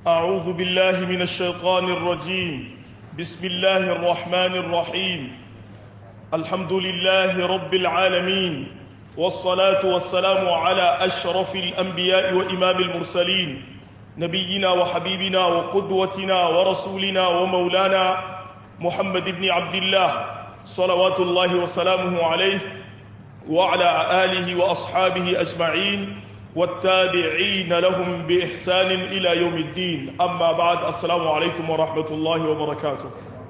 أعوذ بالله من الشيطان الرجيم بسم الله الرحمن الرحيم الحمد لله رب العالمين والصلاة والسلام على أشرف الأنبياء وإمام المرسلين نبينا وحبيبنا وقدوتنا ورسولنا ومولانا محمد بن عبد الله صلوات الله وسلامه عليه وعلى آله وأصحابه أجمعين والتابعين لهم بإحسان إلى يوم الدين أما بعد السلام عليكم ورحمة الله وبركاته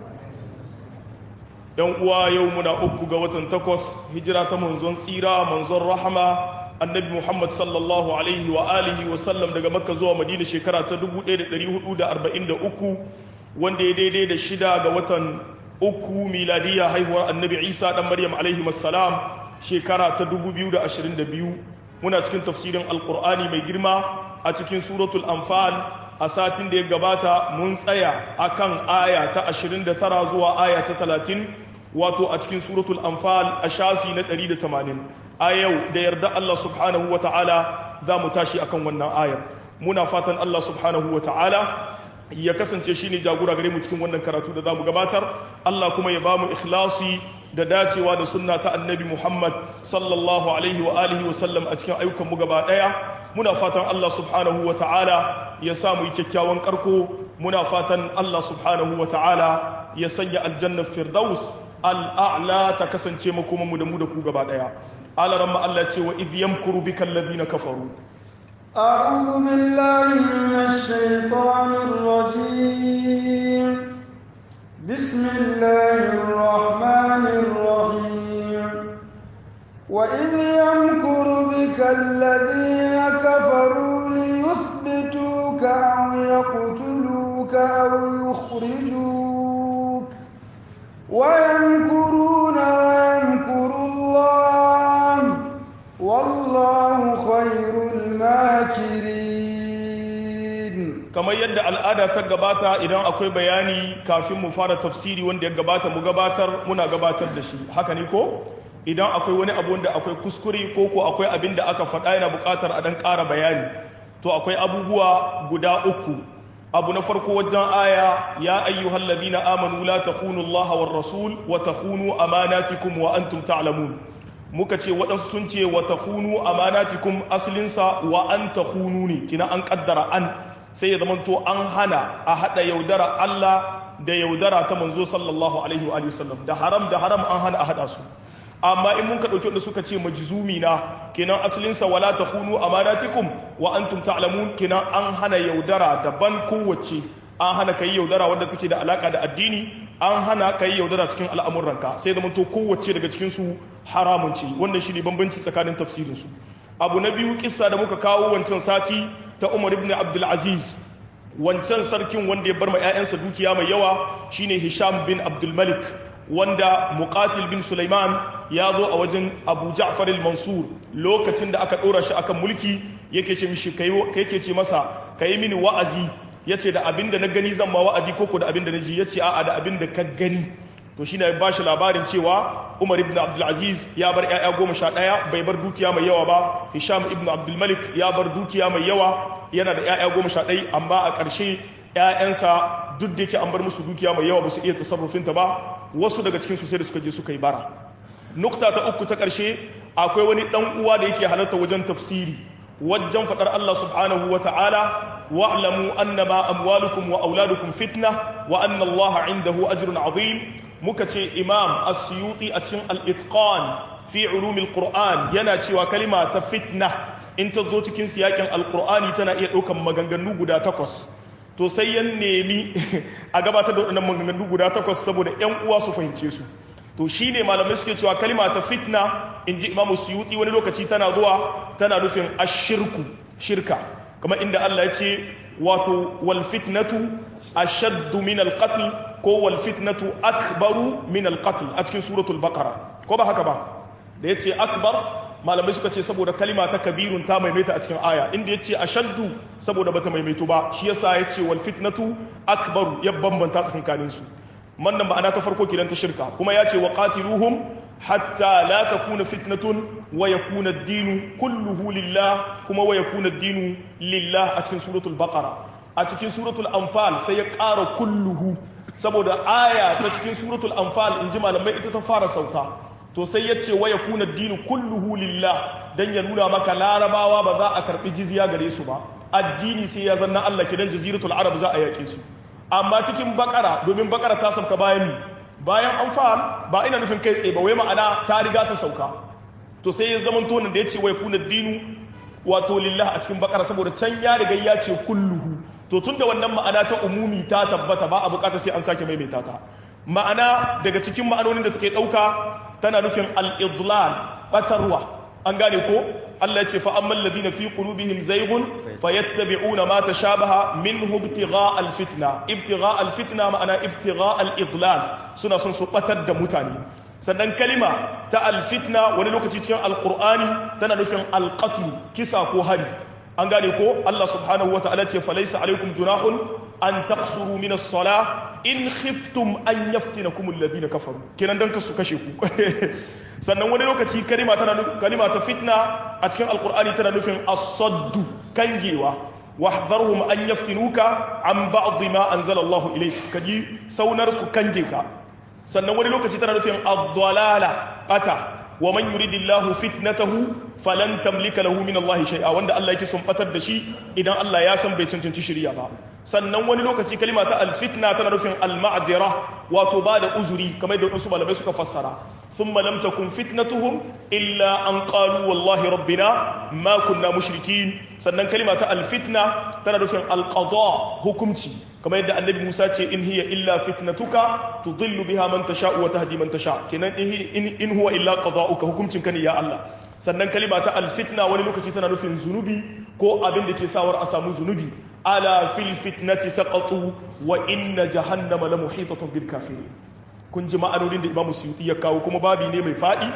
yan uwa yau muna uku ga watan takwas hijira ta manzon tsira manzon rahama annabi muhammad sallallahu alaihi wa alihi wa sallam daga makka zuwa madina shekara ta 1443 wanda ya daidai da shida ga watan uku miladiya haihuwar annabi isa dan maryam alaihi salam shekara ta 2022 muna cikin tafsirin alkur'ani mai girma a cikin suratul anfal a satin da ya gabata mun tsaya akan aya ta 29 zuwa aya ta 30 wato a cikin suratul anfal a shafi na 180 a yau da yarda Allah subhanahu wa ta'ala za mu tashi akan wannan ayar muna fatan Allah subhanahu wa ta'ala ya kasance shi ne jagora gare mu cikin wannan karatu da za mu gabatar Allah kuma ya ba mu ikhlasi da dacewa da sunna ta annabi Muhammad sallallahu alaihi wa alihi wa sallam a cikin ayyukan mu gaba daya muna fatan Allah subhanahu wa ta'ala ya sa mu yi kyakkyawan karko muna fatan Allah subhanahu wa ta'ala ya sanya aljanna firdaus al'a'la ta kasance makoma mu da mu da ku gaba daya alaran ma Allah ce wa idh yamkuru bika alladhina kafaru أعوذ بالله من الشيطان الرجيم بسم الله الرحمن الرحيم وإذ يمكر بك الذين كفروا ليثبتوك أو يقتلوك أو يخرجوك ويمكرون ويمكر الله والله خير الماكرين kamar yadda al'ada ta gabata idan akwai bayani kafin mu fara tafsiri wanda ya gabata mu gabatar muna gabatar da shi haka ne ko idan akwai wani abu da akwai kuskure ko ko akwai abin da aka faɗa yana buƙatar a ɗan ƙara bayani to akwai abubuwa guda uku abu na farko wajen aya ya ayyuhal ladina amanu la takhunu Allah war rasul wa takhunu amanatikum wa antum ta'lamun muka ce waɗansu sun ce wa takhunu amanatikum aslinsa wa an takhunu ne kina an kaddara an sai ya zamanto an hana a hada yaudara Allah da yaudara ta manzo sallallahu alaihi wa sallam da haram da haram an hana a hada su amma in mun ka dauki wanda suka ce majzumi na kenan asalinsa wala takhunu amanatikum wa antum ta'lamun kenan an hana yaudara daban kowace an hana kai yaudara wadda take da alaka da addini an hana kai yaudara cikin al'amuranka sai zama to kowace daga cikin su haramun ce wannan shi ne bambanci tsakanin tafsirin su abu na biyu kissa da muka kawo wancan sati ta Umar ibn Abdul Aziz wancan sarkin wanda ya bar ma 'ya'yansa dukiya mai yawa shine Hisham bin Abdul Malik wanda muqatil bin Sulaiman ya zo a wajen Abu Ja'far al-Mansur lokacin da aka dora shi akan mulki yake ce mishi kai yake ce masa kai mini wa'azi yace da abinda na gani zan ma wa'azi koko da abinda na ji yace a'a da abinda ka gani to shine ya bashi labarin cewa Umar ibn Abdul Aziz ya bar ƴaƴa goma sha ɗaya bai bar dukiya mai yawa ba Hisham ibn Abdul Malik ya bar dukiya mai yawa yana da ƴaƴa goma sha ɗaya amma a ƙarshe ‘ya'yansa duk da yake an bar musu dukiya mai yawa ba su iya tasarrufinta ba wasu daga cikinsu sai da suka je suka yi bara nukta ta uku ta ƙarshe akwai wani ɗan uwa da yake halarta wajen tafsiri wajen faɗar Allah subhanahu wa ta'ala wa'lamu annama amwalukum wa auladukum fitna wa anna Allah indahu ajrun azim muka ce imam as-suyuti a cikin al-itqan fi ulumil qur'an yana cewa kalima ta fitna in ta zo cikin siyakin al-qur'ani tana iya ɗaukan maganganu guda takwas to sai ya nemi a gabatar da waɗannan maganganu guda takwas saboda 'yan uwa su fahimce su to shi ne malamai suke cewa kalima ta fitna in ji imamu suyuti wani lokaci tana zuwa tana nufin ashirku shirka kamar inda Allah ya ce wato wal fitnatu ashaddu min al qatl ko wal fitnatu akbaru min al qatl a cikin suratul baqara ko ba haka ba da yace akbar malamai suka ce saboda kalima ta kabirun ta maimaita a cikin aya inda ya ce a shaddu saboda bata maimaitu ba shi yasa ya ce wal fitnatu akbaru ya bambanta tsakankanin su wannan ma'ana ta farko kiran ta shirka kuma ya ce wa qatiluhum hatta la takuna fitnatun wa yakuna ad-dinu kulluhu lillah kuma wa yakuna ad-dinu lillah a cikin suratul baqara a cikin suratul anfal sai ya ƙara kulluhu saboda aya ta cikin suratul anfal in ji malamai ita ta fara sauka to sai ya ce wa yakuna dinu kulluhu lillah dan ya nuna maka larabawa ba za a karbi jizya gare su ba addini sai ya zanna Allah kidan jaziratul arab za a yake su amma cikin bakara domin bakara ta sauka bayan ni bayan anfal ba ina nufin kai tsaye ba wai ma'ana ta riga ta sauka to sai ya zama tonin da ya ce wai kuna dinu wato lillah a cikin bakara saboda can ya riga ya ce kulluhu to tun da wannan ma'ana ta umumi ta tabbata ba a bukata sai an sake maimaita ta ma'ana daga cikin ma'anonin da take dauka tana nufin al-idlal batarwa an gane ko Allah ya ce fa amman ladina fi qulubihim zaygun fayattabi'una ma tashabaha minhu ibtigha al-fitna ibtigha al-fitna ma'ana ibtigha al-idlal suna son su batar da mutane sannan kalima ta alfitna wani lokaci cikin alkur'ani tana nufin alqatlu kisa ko hari an gane ko Allah subhanahu wa ta'ala ce falaisa alaikum junahun an taqsuru min as-salah in khiftum an yaftinakum alladhina kafaru kenan dan kasu kashe ku sannan wani lokaci kalima tana kalima ta fitna a cikin alkur'ani tana nufin as-saddu kangewa wahdharhum an yaftinuka an ba'd ma anzala Allah ilayk kaji saunar su kange ka sannan wani lokaci tana nufin ad-dalala bata wa man yuridillahu fitnatahu falan tamlika lahu min Allah shay'a wanda Allah yake son batar da shi idan Allah ya san bai cancanci shirya ba sannan wani lokaci kalima ta al-fitna tana nufin al-ma'dira wato ba da uzuri kamar da wasu malamai suka fassara thumma lam takun fitnatuhum illa an qalu wallahi rabbina ma kunna mushrikin sannan kalima ta al-fitna tana nufin al-qada hukunci kamar yadda annabi Musa ce in hiya illa fitnatuka tudillu biha man tasha wa tahdi man tasha kenan in in huwa illa qada'uka hukuncin ka ne ya Allah sannan kalima ta alfitna wani lokaci tana nufin zunubi ko abin da ke sawar a samu zunubi ala fil fitnati saqatu wa inna jahannama la muhitatun bil kafirin kun ji ma'anonin da Imam Suyuti ya kawo kuma babi ne mai fadi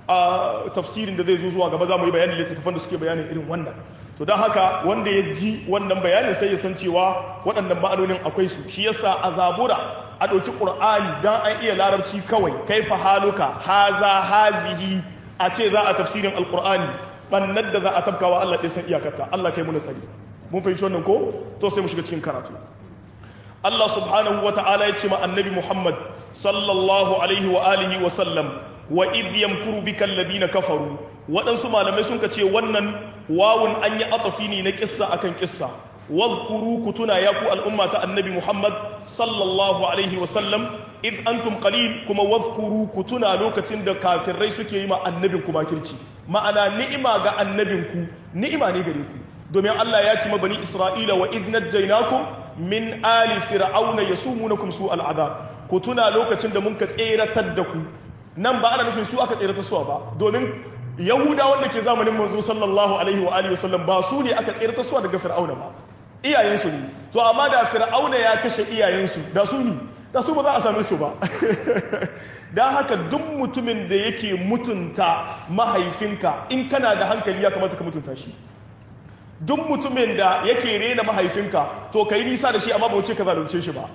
a tafsirin da zai zo zuwa gaba za mu yi bayanin littattafan da suke bayanin irin wannan to don haka wanda ya ji wannan bayanin sai ya san cewa waɗannan ma'anonin akwai su shi yasa a zabura a ɗauki ƙur'ani don an iya larabci kawai kai fa haluka haza hazihi a ce za a tafsirin alƙur'ani ɓannar da za a tabkawa Allah ɗaya san iyakarta Allah kai muna tsari mun fahimci wannan ko to sai mu shiga cikin karatu Allah subhanahu wa ta'ala ya ce ma annabi Muhammad sallallahu alaihi wa alihi wa sallam wa idh yamkuru bika alladhina kafaru waɗansu malamai sun ce wannan wawun an yi atafi ne na kissa akan kissa wazkuru ku tuna ya ku al'umma ta annabi Muhammad sallallahu alaihi wa sallam idh antum qalil kuma wazkuru ku tuna lokacin da kafirai suke yi ma annabin ku makirci ma'ana ni'ima ga annabin ku ni'ima ne gare ku domin Allah ya ce ma bani Isra'ila wa idh najjaynakum min ali fir'auna yasumunakum su al'adab ku tuna lokacin da mun ka tseratar da ku nan ba ana nufin su aka tseratar suwa ba domin yahuda wanda ke zamanin manzo sallallahu alaihi wa alihi wasallam ba su ne aka tseratar suwa daga fir'auna ba iyayensu ne to amma da fir'auna ya kashe iyayensu da su ne da su ba za a same su ba don haka duk mutumin da yake mutunta mahaifinka in kana da hankali ya kamata ka mutunta shi duk mutumin da yake rena mahaifinka to ka yi nisa da shi amma ba wuce ka zalunce shi ba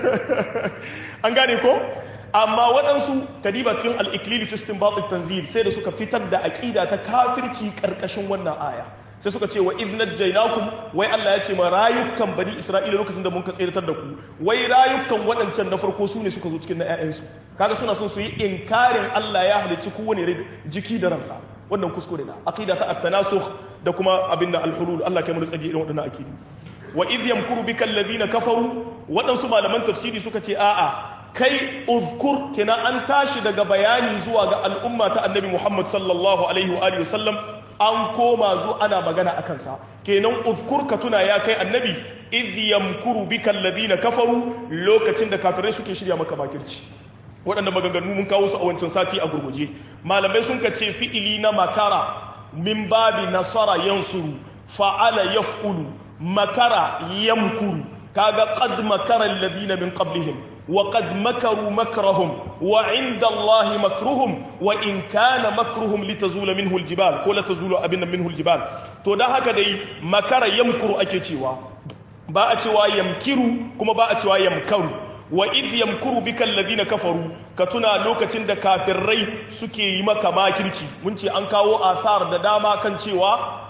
an gane ko amma waɗansu kadiba cikin al'iklili fistin batik tanzil sai da suka fitar da aƙida ta kafirci ƙarƙashin wannan aya sai suka ce wa iznat jainakum wai Allah ya ce ma rayukan bani Isra'ila lokacin da mun ka tseratar da ku wai rayukan waɗancan na farko su ne suka zo cikin na ƴaƴansu kaga suna son su yi inkarin Allah ya halicci kowane jiki da ransa wannan kuskure na aqida ta at-tanasukh da kuma abin da al-hulul Allah kai mu tsage irin waɗannan akidi wa idh yamkuru bika alladhina kafaru waɗansu malaman tafsiri suka ce a'a kai uzkur kina an tashi daga bayani zuwa ga al'umma ta annabi Muhammad sallallahu alaihi wa alihi wasallam an koma zu ana magana a kansa kenan uzkur ka tuna ya kai annabi idh yamkuru bika alladhina kafaru lokacin da kafirai suke shirya maka makirci waɗanda maganganu mun kawo su a wancan sati a gurguje malamai sun ka ce fi'ili na makara min babi nasara yansuru fa'ala yaf'ulu makara yamkuru kaga qad makara alladhina min qablihim وقد مكروا مكرهم وعند الله مكرهم وإن كان مكرهم لتزول منه الجبال كل تزول أبنا منه الجبال to da haka dai makara yamkuru ake cewa ba a cewa yamkiru kuma ba a cewa yamkaru wa idh yamkuru bika alladhina kafaru ka tuna lokacin da kafirai suke yi maka makirci mun ce an kawo asar da dama kan cewa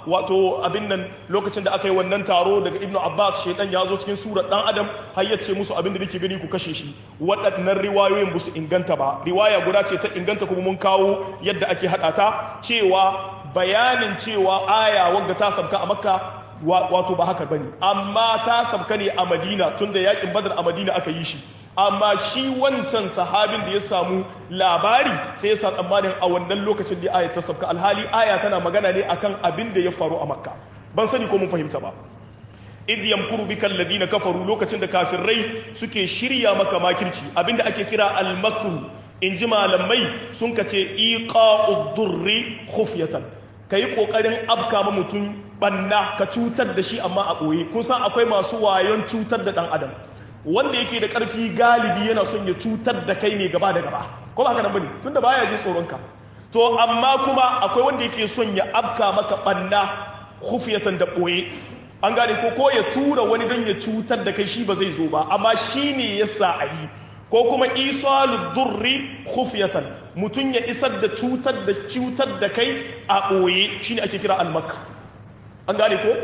wato abin nan lokacin da aka yi wannan taro daga ibnu abbas shaidan ya zo cikin surar dan adam har ya ce musu abin da nake gani ku kashe shi waɗannan riwayoyin ba su inganta ba riwaya guda ce ta inganta kuma mun kawo yadda ake haɗa ta cewa bayanin cewa aya wadda ta sabka a makka wato ba haka bane amma ta sabka ne a madina tunda yakin badar a madina aka yi shi amma shi wancan sahabin da ya samu labari sai ya sa tsammanin a wannan lokacin da aya ta sabka alhali aya tana magana ne akan abin da ya faru a makka ban sani ko mun fahimta ba idh yamkuru bika alladhina kafaru lokacin da kafirai suke shirya maka makirci abinda ake kira al-makru in ji malamai sun kace iqa'ud durri khufyatan kai kokarin abka ma mutum banna ka cutar da shi amma a boye kun san akwai masu wayon cutar da dan adam wanda yake da karfi galibi yana son ya cutar da kai ne gaba da gaba ko ba haka nan bane tunda baya jin tsoron ka to amma kuma akwai wanda yake son ya abka maka banna khufyatan da boye an gane ko ko ya tura wani don ya cutar da kai shi ba zai zo ba amma shi ne ya sa a yi ko kuma isalu durri khufyatan mutum ya isar da cutar da cutar da kai a ɓoye shi ne ake kira almakka an gane ko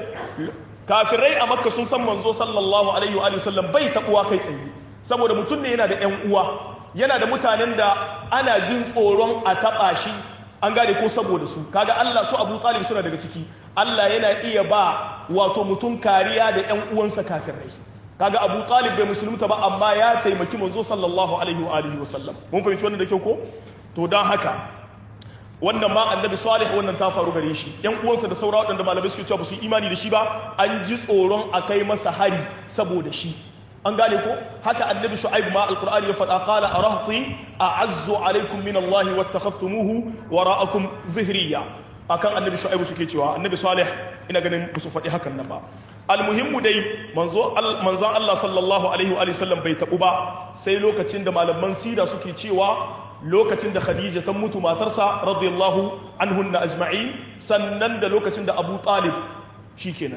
kafirai a makka sun san manzo sallallahu alaihi wa sallam bai taɓuwa kai tsaye saboda mutum ne yana da ƴan uwa yana da mutanen da ana jin tsoron a taɓa shi an gane ko saboda su kaga Allah su Abu Talib suna daga ciki Allah yana iya ba wato mutum kariya da ƴan uwansa kafirai kaga Abu Talib bai musulunta ba amma ya taimaki manzo sallallahu alaihi wa alihi wa sallam mun fahimci wannan da kyau ko to dan haka wannan ma annabi salih wannan ta faru gare shi ƴan uwansa da saura waɗanda malamai suke cewa ba su imani da shi ba an ji tsoron a kai masa hari saboda shi an gane ko haka annabi shu'aib ma alqur'ani ya faɗa qala arahti a'azzu alaikum min Allah wattakhadhtumuhu wara'akum zihriya akan annabi shu'aib suke cewa annabi salih ina ganin ba su faɗi hakan nan ba almuhimmu dai manzo manzon Allah sallallahu alaihi wa sallam bai tabu ba sai lokacin da malaman sira suke cewa lokacin da Khadija ta mutu matarsa radiyallahu anhunna ajma'in sannan da lokacin da Abu Talib shikenan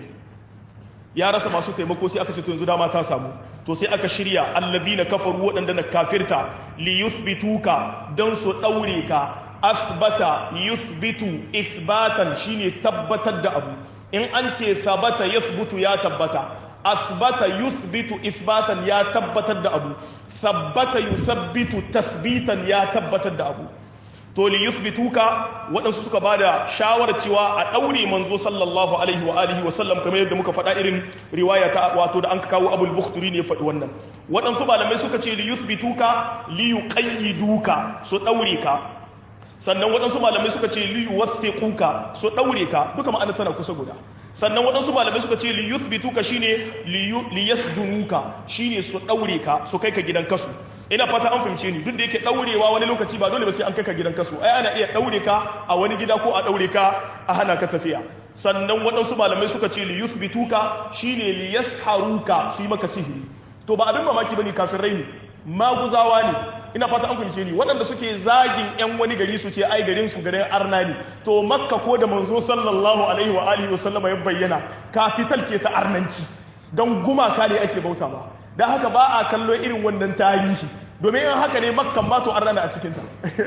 ya rasa masu taimako sai aka ce to yanzu dama ta samu to sai aka shirya allazina kafaru waɗanda na kafirta li yuthbituka dan su daure ka asbata yuthbitu ithbatan shine tabbatar da abu in an ce sabata yathbutu ya tabbata asbata yuthbitu ithbatan ya tabbatar da abu sabbata yusabbitu tasbitan ya tabbatar da abu to li yuthbituka waɗansu suka bada shawarar cewa a ɗaure manzo sallallahu alaihi wa alihi wa sallam kamar yadda muka faɗa irin riwaya ta wato da an kawo abul bukhturi ne ya faɗi wannan waɗansu malamai suka ce li yuthbituka li yuqayyiduka su ɗaure ka sannan waɗansu malamai suka ce li yuwathiquka su ɗaure ka duka ma'ana tana kusa guda sannan waɗansu malamai suka ce li yuthbituka shine li yasjunuka shine su ɗaure ka su kai ka gidan kasu ina fata an fahimce ni duk da yake ɗaurewa wani lokaci ba dole ba sai an kai ka gidan kasu ai ana iya ɗaure ka a wani gida ko a ɗaure ka a hana ka tafiya sannan waɗansu malamai suka ce li yuthbituka shine li yasharuka su yi maka sihiri to ba abin mamaki bane kafirai ne maguzawa ne ina fata an fahimce ni waɗanda suke zagin yan wani gari su ce ai garin su garin arna ne to makka ko da manzo sallallahu alaihi wa alihi wa sallama ya bayyana kafital ce ta arnanci don gumaka ne ake bauta ba da haka ba a kallo irin wannan tarihi domin in haka ne makkan ba to an rana a cikinta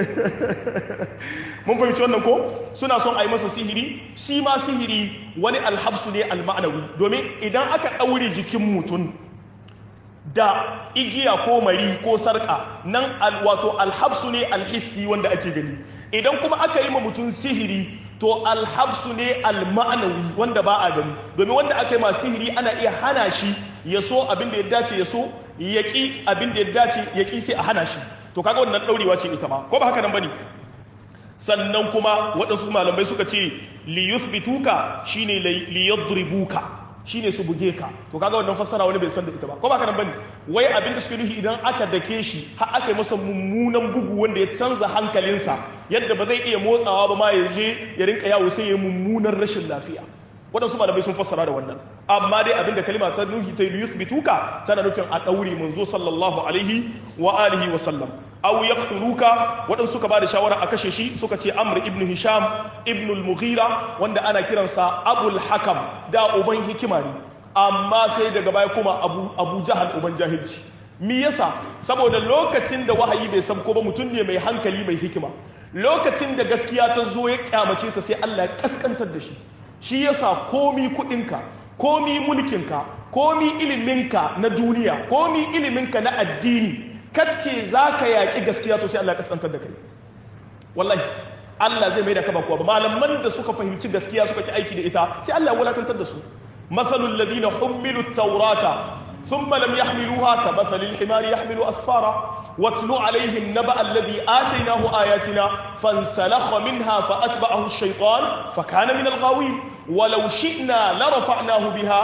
mun fahimci wannan ko suna son a yi masa sihiri shi ma sihiri wani alhabsu ne alma'anawi domin idan aka ɗaure jikin mutum da igiya ko mari ko sarƙa nan wato alhabsu ne alhissi wanda ake gani idan kuma aka yi ma mutum sihiri to alhabsu ne alma'anawi wanda ba a gani domin wanda aka yi ma sihiri ana iya hana shi ya so abin da ya dace ya so ya ƙi abin da ya dace ya ƙi sai a hana shi to kaga wannan ɗaurewa ce ita ma ko ba haka nan bane sannan kuma waɗansu malamai suka ce li yuthbituka shine li yadribuka shine su buge ka to kaga wannan fassara wani bai san da ita ba ko ba haka nan bane wai abin da suke nufi idan aka dake shi har aka yi masa mummunan bugu wanda ya canza hankalinsa yadda ba zai iya motsawa ba ma ya je ya rinka yawo sai ya yi mummunan rashin lafiya waɗansu malamai sun fassara da wannan amma dai abinda kalima ta nuhi ta yuthbituka tana nufin a ɗaure manzo sallallahu alaihi wa alihi wa sallam aw yaqtuluka waɗansu suka bada shawara a kashe shi suka ce amr ibn hisham ibn al-mughira wanda ana kiransa abul hakam da uban hikima ne amma sai daga baya kuma abu abu jahal uban jahilci me yasa saboda lokacin da wahayi bai sabko ba mutum ne mai hankali mai hikima lokacin da gaskiya ta zo ya kyamace ta sai Allah ya kaskantar da shi shi yasa komi kudinka komi mulkinka komi iliminka na duniya komi iliminka na addini kacce za ka yaƙi gaskiya to sai Allah ya kaskantar da kai wallahi Allah zai mai da kaba kuwa malaman da suka fahimci gaskiya suka ki aiki da ita sai Allah ya wulakantar da su masalul ladina hummilu taurata ثم لم يحملوها كمثل الحمار يحمل أسفارا واتل عليهم نبأ الذي آتيناه آياتنا فانسلخ منها فأتبعه الشيطان فكان من الغاوين ولو شئنا لرفعناه بها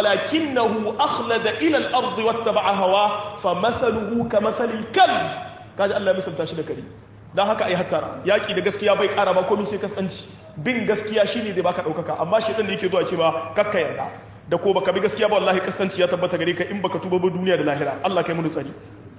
ولكنه أخلد إلى الأرض واتبع هواه فمثله كمثل الكلب قال الله مثل تاشد كريم da haka ai hattara yaki da gaskiya bai kara ba komai sai kasance bin gaskiya shine zai baka daukaka amma shi din da yake zuwa ce ma kakka yarda da ko baka bi gaskiya ba wallahi kaskanci ya tabbata gare ka in baka tuba ba duniya da lahira Allah kai mu tsari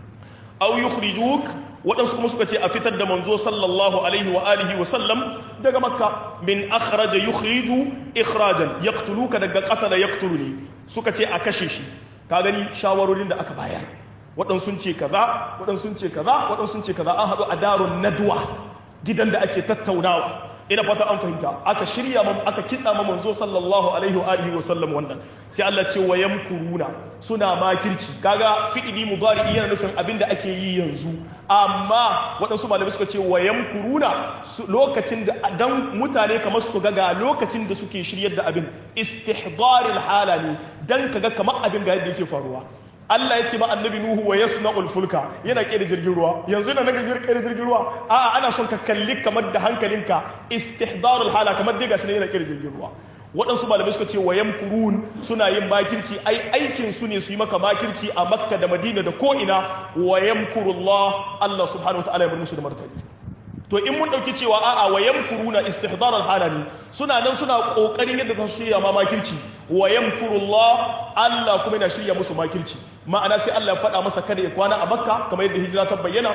aw yukhrijuk waɗansu kuma suka ce a fitar da manzo sallallahu alaihi wa alihi wa sallam daga makka min akhraja yukhriju ikhrajan yaqtuluka daga qatala yaqtuluni suka ce a kashe shi ka gani shawarorin da aka bayar waɗansu sun ce kaza waɗansu sun ce kaza waɗansu sun ce kaza an haɗu a darun nadwa gidan da ake tattaunawa ina fata an fahimta aka shirya mam aka kitsa ma manzo sallallahu alaihi wa alihi wa sallam wannan sai Allah ce wa yamkuruna suna makirci kaga fi'ili mudari yana nufin abin da ake yi yanzu amma waɗansu malamai suka ce wa yamkuruna lokacin da dan mutane kamar su ga ga lokacin da suke shiryar da abin istihdaril hala ne dan kaga kamar abin ga yadda yake faruwa Allah ya ce ma annabi Nuhu wa yasna'ul fulka yana kera jirgin ruwa yanzu yana naga kera jirgin ruwa a'a ana son ka kalli kamar da hankalinka istihdarul hala kamar dai gashi ne yana kera jirgin ruwa waɗansu malamai suka ce wa yamkurun suna yin makirci ai aikin su ne su yi maka makirci a Makka da Madina da ko ina wa yamkurullah Allah subhanahu wa ta'ala ya bar musu da martani to in mun dauki cewa a'a wa yamkuruna istihdar al-halani suna nan suna kokarin yadda za su shirya ma makirci wa yamkurullah Allah kuma yana shirya musu makirci ma'ana sai Allah ya faɗa masa kada ya kwana a Makka kamar yadda hijira ta bayyana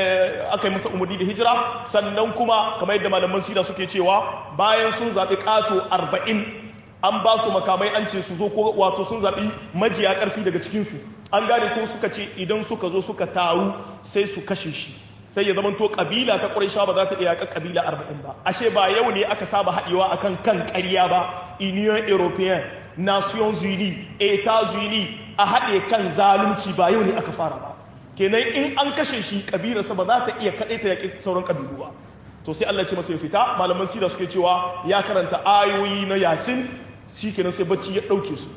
aka yi masa umarni da hijira sannan kuma kamar yadda malaman sira suke cewa bayan sun zaɓi ƙato arba'in an ba su makamai an ce su zo ko wato sun zaɓi majiya ƙarfi daga cikinsu an gane ko suka ce idan suka zo suka taru sai su kashe shi sai ya zamanto kabila ta ƙuraisha ba za ta iya kabila arba'in ba ashe ba yau ne aka saba haɗewa akan kan ƙarya ba union european nations unis etats unis a haɗe kan zalunci ba yau ne aka fara ba kenan in an kashe shi kabilarsa ba za ta iya kaɗai ta yaƙi sauran kabilu ba to sai Allah ce masa ya fita malaman sira suke cewa ya karanta ayoyi na yasin shi kenan sai bacci ya ɗauke su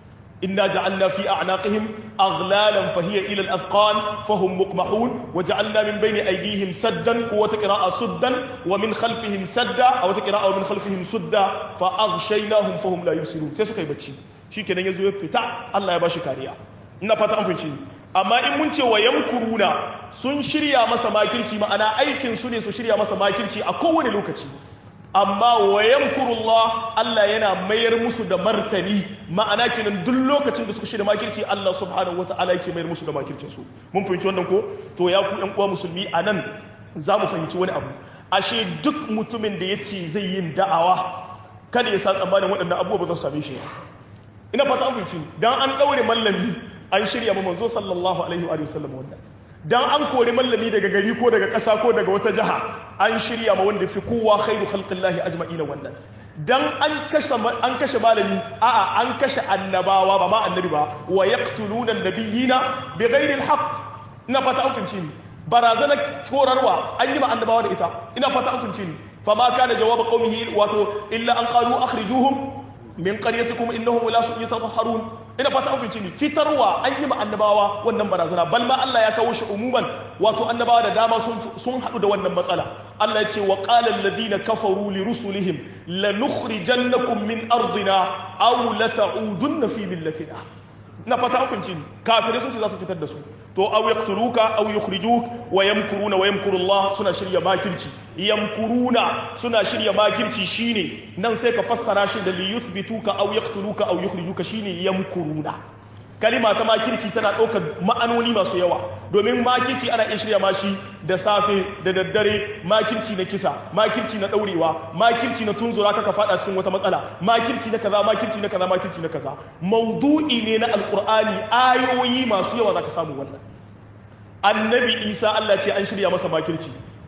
إنا جعلنا في أعناقهم أغلالا فهي إلى الأذقان فهم مقمحون وجعلنا من بين أيديهم سدا قوة قراءة سدا ومن خلفهم سدا أو قراءة ومن خلفهم سدا فأغشيناهم فهم لا يبصرون سيسو كي بتشي شي كنا يزو يفتح الله يباشي كاريا ina fata an fahimci amma in mun ce wa yamkuruna sun shirya masa makirci ma'ana aikin su ne su shirya masa makirci a kowane lokaci amma wa yamkurullah Allah yana mayar musu da martani ma'ana kenan duk lokacin da suka shirya makirci Allah subhanahu wata'ala yake mayar musu da makircin su mun fahimci wannan ko to ya ku yan uwa musulmi anan za mu fahimci wani abu ashe duk mutumin da ya ce zai yin da'awa kada ya sa tsammanin waɗannan abubuwa ba za su same shi ina fata an fahimci dan an ɗaure mallami an shirya ma manzo sallallahu alaihi wa sallam wannan dan an kori mallami daga gari ko daga ƙasa ko daga wata jiha an shirya ma wanda fi kowa khairu khalqillahi ajma'ina wannan dan an kashe an kashe malami a'a an kashe annabawa ba ma annabi ba wa yaqtuluna an-nabiyina bighairi al-haqq ina fata an fince ni barazana korarwa an yi ma annabawa da ita ina fata an fince ni fama kana jawab qaumihi wato illa an qalu akhrijuhum min qaryatikum innahum la yatahharun ina fata an fice ni fitarwa an yi ma annabawa wannan barazana bal ma Allah ya kawo shi umuman wato annabawa da dama sun sun hadu da wannan matsala Allah ya ce wa qala alladhina kafaru li rusulihim lanukhrijannakum min ardina aw la ta'udunna fi millatina ina fata an fice ni kafirai sun ce za su fitar da su to aw yaqtuluka aw yukhrijuk wa yamkuruna wa yamkuru Allah suna shirya makirci yamkuruna suna shirya makirci shine nan sai ka fassara shi da li yuthbituka aw yaqtuluka aw yukhrijuka shine yamkuruna kalima ta makirci tana ɗaukar ma'anoni masu yawa domin makirci ana iya shirya mashi da safe da daddare makirci na kisa makirci na ɗaurewa makirci na tunzura kaka faɗa cikin wata matsala makirci na kaza makirci na kaza makirci na kaza maudu'i ne na alkur'ani ayoyi masu yawa za ka samu wannan annabi isa allah ce an shirya masa makirci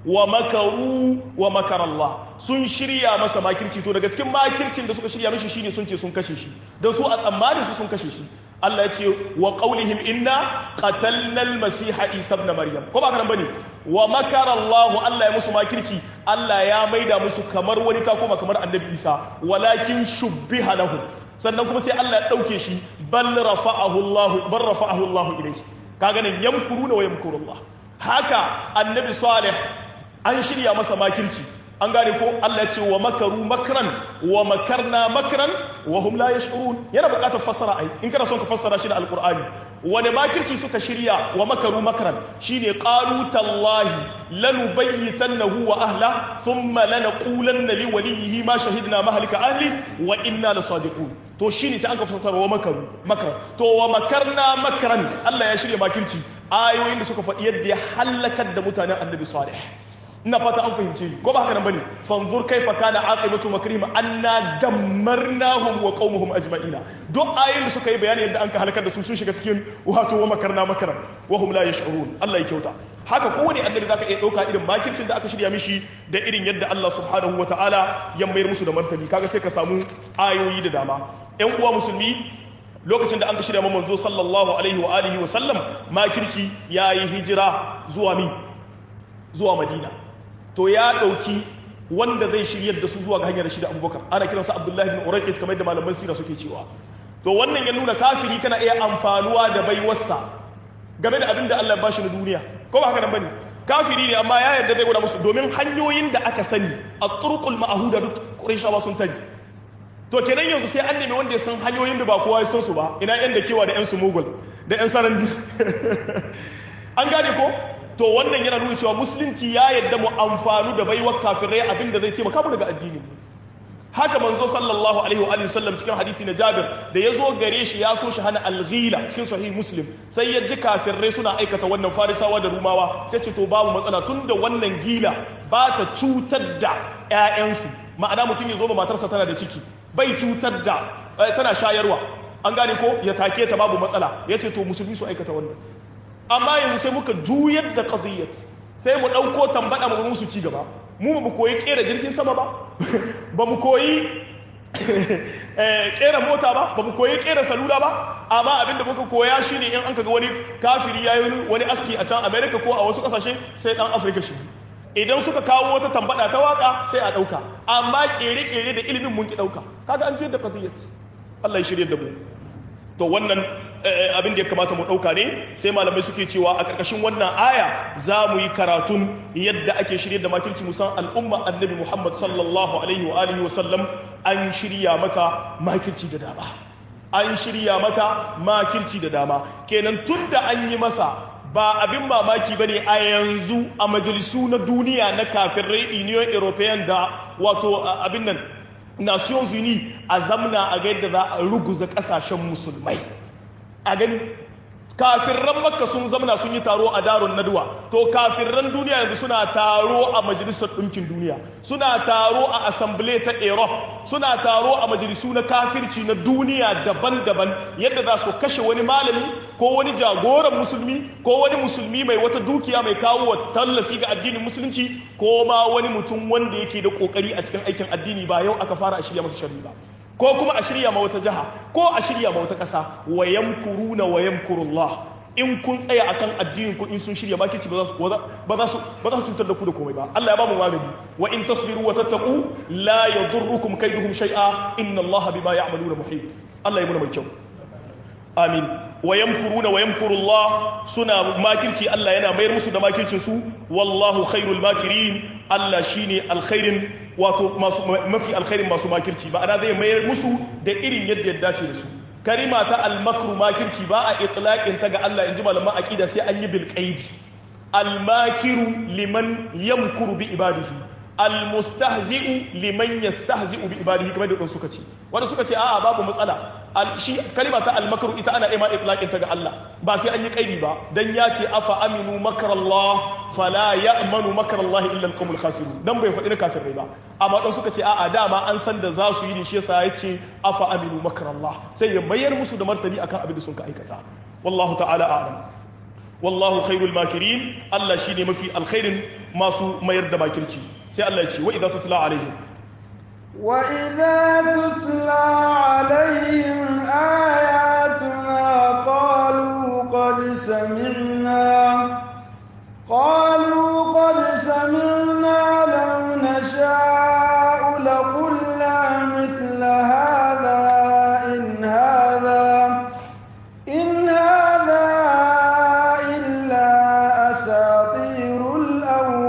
wa makaru wa makarallah sun shirya masa makirci to daga cikin makircin da suka shirya mishi shine sun ce sun kashe shi don su a tsammanin su sun kashe shi Allah ya ce wa qaulihim inna qatalna al-masiha isa ibn maryam ko ba kana bane wa makarallahu Allah ya musu makirci Allah ya maida musu kamar wani ta koma kamar annabi isa walakin shubbiha lahum sannan kuma sai Allah ya dauke shi bal rafa'ahu Allah bal rafa'ahu Allah ilayhi kaga nan yamkuruna wa yamkurullah haka annabi salih an shirya masa makirci an gane ko Allah ce wa makaru makran wa makarna makran wa hum la yash'urun yana buƙatar fassara ai in kana son ka fassara shi da alqur'ani wani makirci suka shirya wa makaru makran shine qalu tallahi lanubayyitannahu wa ahla thumma lanaqulanna li waliyhi ma shahidna mahlika ahli wa inna lasadiqun to shine sai an ka fassara wa makaru makran to wa makarna makran Allah ya shirya makirci ayoyin da suka faɗi yadda ya halakar da mutanen annabi salih ina fata an fahimce ni ko ba haka nan bane fanzur kaifa kana aqibatu makrihim anna dammarnahum wa qaumuhum ajma'ina duk ayoyin da suka yi bayani yadda an ka halakar da su sun shiga cikin wato wa makarna makaran wa hum la yash'urun Allah ya kyauta haka kowane annabi zaka iya dauka irin makircin da aka shirya mishi da irin yadda Allah subhanahu wa ta'ala ya mayar musu da martani kaga sai ka samu ayoyi da dama ƴan uwa musulmi lokacin da an ka shirya manzo sallallahu alaihi wa alihi wa sallam makirci yayi hijira zuwa mi zuwa madina to ya ɗauki wanda zai shiryar da su zuwa ga hanyar shida abubakar ana kiransa abdullahi bin uraikit kamar da malaman sira suke cewa to wannan ya nuna kafiri kana iya amfanuwa da baiwarsa game da abin da Allah ya bashi na duniya ko ba haka nan bane kafiri ne amma ya yarda zai gwada musu domin hanyoyin da aka sani a turqul ma'huda duk qurayshawa sun tani to kenan yanzu sai an nemi wanda ya san hanyoyin da ba kowa ya san su ba ina yan da kewa da yan sumugul da yan sarandi an gane ko to wannan yana nuna cewa musulunci ya yadda mu amfanu da baiwar kafirai abinda zai taimaka mu daga addinin haka manzo sallallahu alaihi wa sallam cikin hadisi na Jabir da ya zo gare shi ya so shi hana alghila cikin sahih muslim sai ya ji kafirai suna aikata wannan farisawa da rumawa sai ce to babu matsala tunda wannan gila ba ta cutar da ƴaƴansu ma'ana mutum ya zo ba matarsa tana da ciki bai cutar da tana shayarwa an gane ko ya take ta babu matsala ya ce to musulmi su aikata wannan amma yanzu sai muka juyar da qadiyyat sai mu ɗauko tambada mu musu ci gaba mu ba mu koyi kera jirgin sama ba ba mu koyi kera mota ba ba mu koyi kera salula ba amma abinda muka koya shine in an kaga wani kafiri ya yi wani aski a can america ko a wasu kasashe sai dan afirka shi idan suka kawo wata tambada ta waka sai a ɗauka amma kere-kere da ilimin mun ki ɗauka kaga an juyar da qadiyyat Allah ya shirye da mu to wannan abin da ya kamata mu ɗauka ne sai malamai suke cewa a ƙarƙashin wannan aya za mu yi karatun yadda ake shirya da makirci musan al'umma annabi muhammad sallallahu alaihi wa alihi wasallam an shirya mata makirci da dama an shirya mata makirci da dama kenan tun da an yi masa ba abin mamaki ba ne a yanzu a majalisu na duniya na kafirai union european da wato abin nan nations unis a zamna a ga yadda za a ruguza kasashen musulmai a gani kafirran makka sun zamna sun yi taro a daron naduwa to kafirran duniya yanzu suna taro a majalisar ɗinkin duniya suna taro a assembly ta europe suna taro a majalisu na kafirci na duniya daban-daban yadda za su kashe wani malami ko wani jagoran musulmi ko wani musulmi mai wata dukiya mai kawo wa tallafi ga addinin musulunci ko ma wani mutum wanda yake da kokari a cikin aikin addini ba yau aka fara a shirya masa shari'a ba ko kuma a shirya ma wata jiha ko a shirya ma wata ƙasa wa yamkuruna wa yamkurullah in kun tsaya akan addinin ku in sun shirya makirci ba za su ba za su ba za su cutar da ku da komai ba Allah ya ba mu magani wa in tasbiru wa tattaqu la yadurrukum kaiduhum shay'a inna Allah bima ya'maluna muhit Allah ya muna mai kyau amin wa yamkuruna wa yamkurullah suna makirci Allah yana mayar musu da makircin su wallahu khairul makirin Allah shine alkhairin wato masu mafi alkhairin masu makirci ba ana zai mayar musu da irin yadda ya dace da su kalima ta almakru makirci ba a itlaqin ta ga Allah inji malaman aqida sai an yi bil qaidi almakiru liman yamkuru bi ibadihi almustahzi'u liman yastahzi'u bi ibadihi kamar da suka ce wanda suka ce a'a babu matsala shi kalima ta almakru ita ana ima itlaqin ta ga Allah ba sai an yi kaidi ba dan ya ce afa aminu makrallah fala ya'manu makrallahi illa alqawmul khasirun dan bai faɗi na kafirai ba amma dan suka ce a'a dama an san da za su yi ne shi yasa ya ce afa aminu makrallah sai ya mayar musu da martani akan abin da sun ka aikata wallahu ta'ala a'lam wallahu khairul makirin Allah shine mafi alkhairin masu mayar da makirci sai Allah ya ce wa idza tutla alaihim wa idza tutla alaihim ayatuna qalu qad sami'na qalu qad sami'na law nasha'u laqulna mithla hadha in hadha in hadha illa asatirul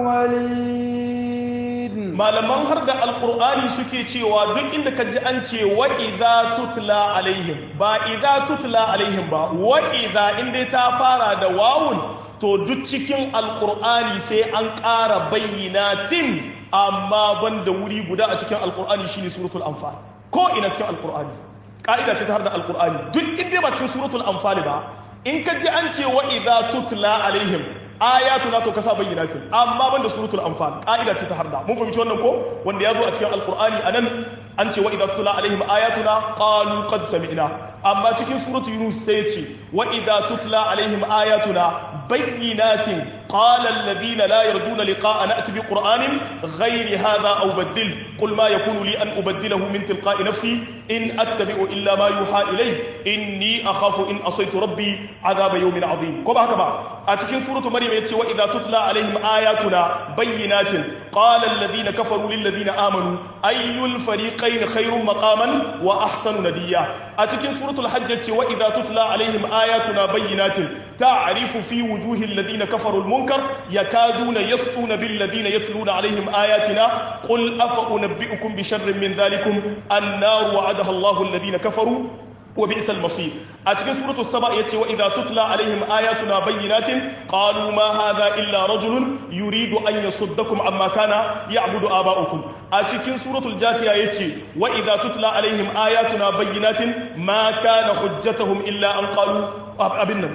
awwalin malaman har da alkur'ani suke cewa duk inda ka ji an ce wa idza tutla alaihim ba idza tutla alaihim ba wa idza inda ta fara da wawun to duk cikin alkur'ani sai an ƙara bayyinatin amma ban da wuri guda a cikin alkur'ani shine suratul anfal ko ina cikin alkur'ani ka'ida ce ta har da alkur'ani duk inda ba cikin suratul anfal ba in ka ji an ce wa idza tutla alaihim ayatuna to kasa bayyinatin amma banda suratul anfal ka'ida ce ta harda mun fahimci wannan ko wanda ya zo a cikin alqur'ani anan an ce wa idza tutla alaihim ayatuna qalu qad sami'na amma cikin suratul yunus sai ya ce wa idza tutla alaihim ayatuna bayyinatin qala alladhina la yarjuna liqa'ana ati biqur'anin ghayri hadha aw baddil qul ma yakunu li an ubaddilahu min tilqa'i nafsi in attabi'u illa ma yuha ilay inni akhafu in asaytu rabbi adhaba yawmin adhim ko ba haka ba a cikin suratul maryam yace wa idza tutla alaihim ayatuna bayyinatin qala alladhina kafaru lil ladina amanu ayyul fariqayn khayrun maqaman wa ahsanu nadiya a cikin suratul hajj yace wa idza tutla alaihim ayatuna bayyinatin ta'rifu fi wujuhil ladina kafaru al munkar yakaduna yasquna bil ladina yatluna alaihim ayatina qul afa unabbiukum bi sharrin min dhalikum an-nar wa'adaha Allahu alladhina kafaru وبئس المصير أتكن سورة السبع يتي وإذا تتلى عليهم آياتنا بينات قالوا ما هذا إلا رجل يريد أن يصدكم عما كان يعبد آباؤكم أتكن سورة الجاثية يتي وإذا تتلى عليهم آياتنا بينات ما كان حجتهم إلا أن قالوا أبنا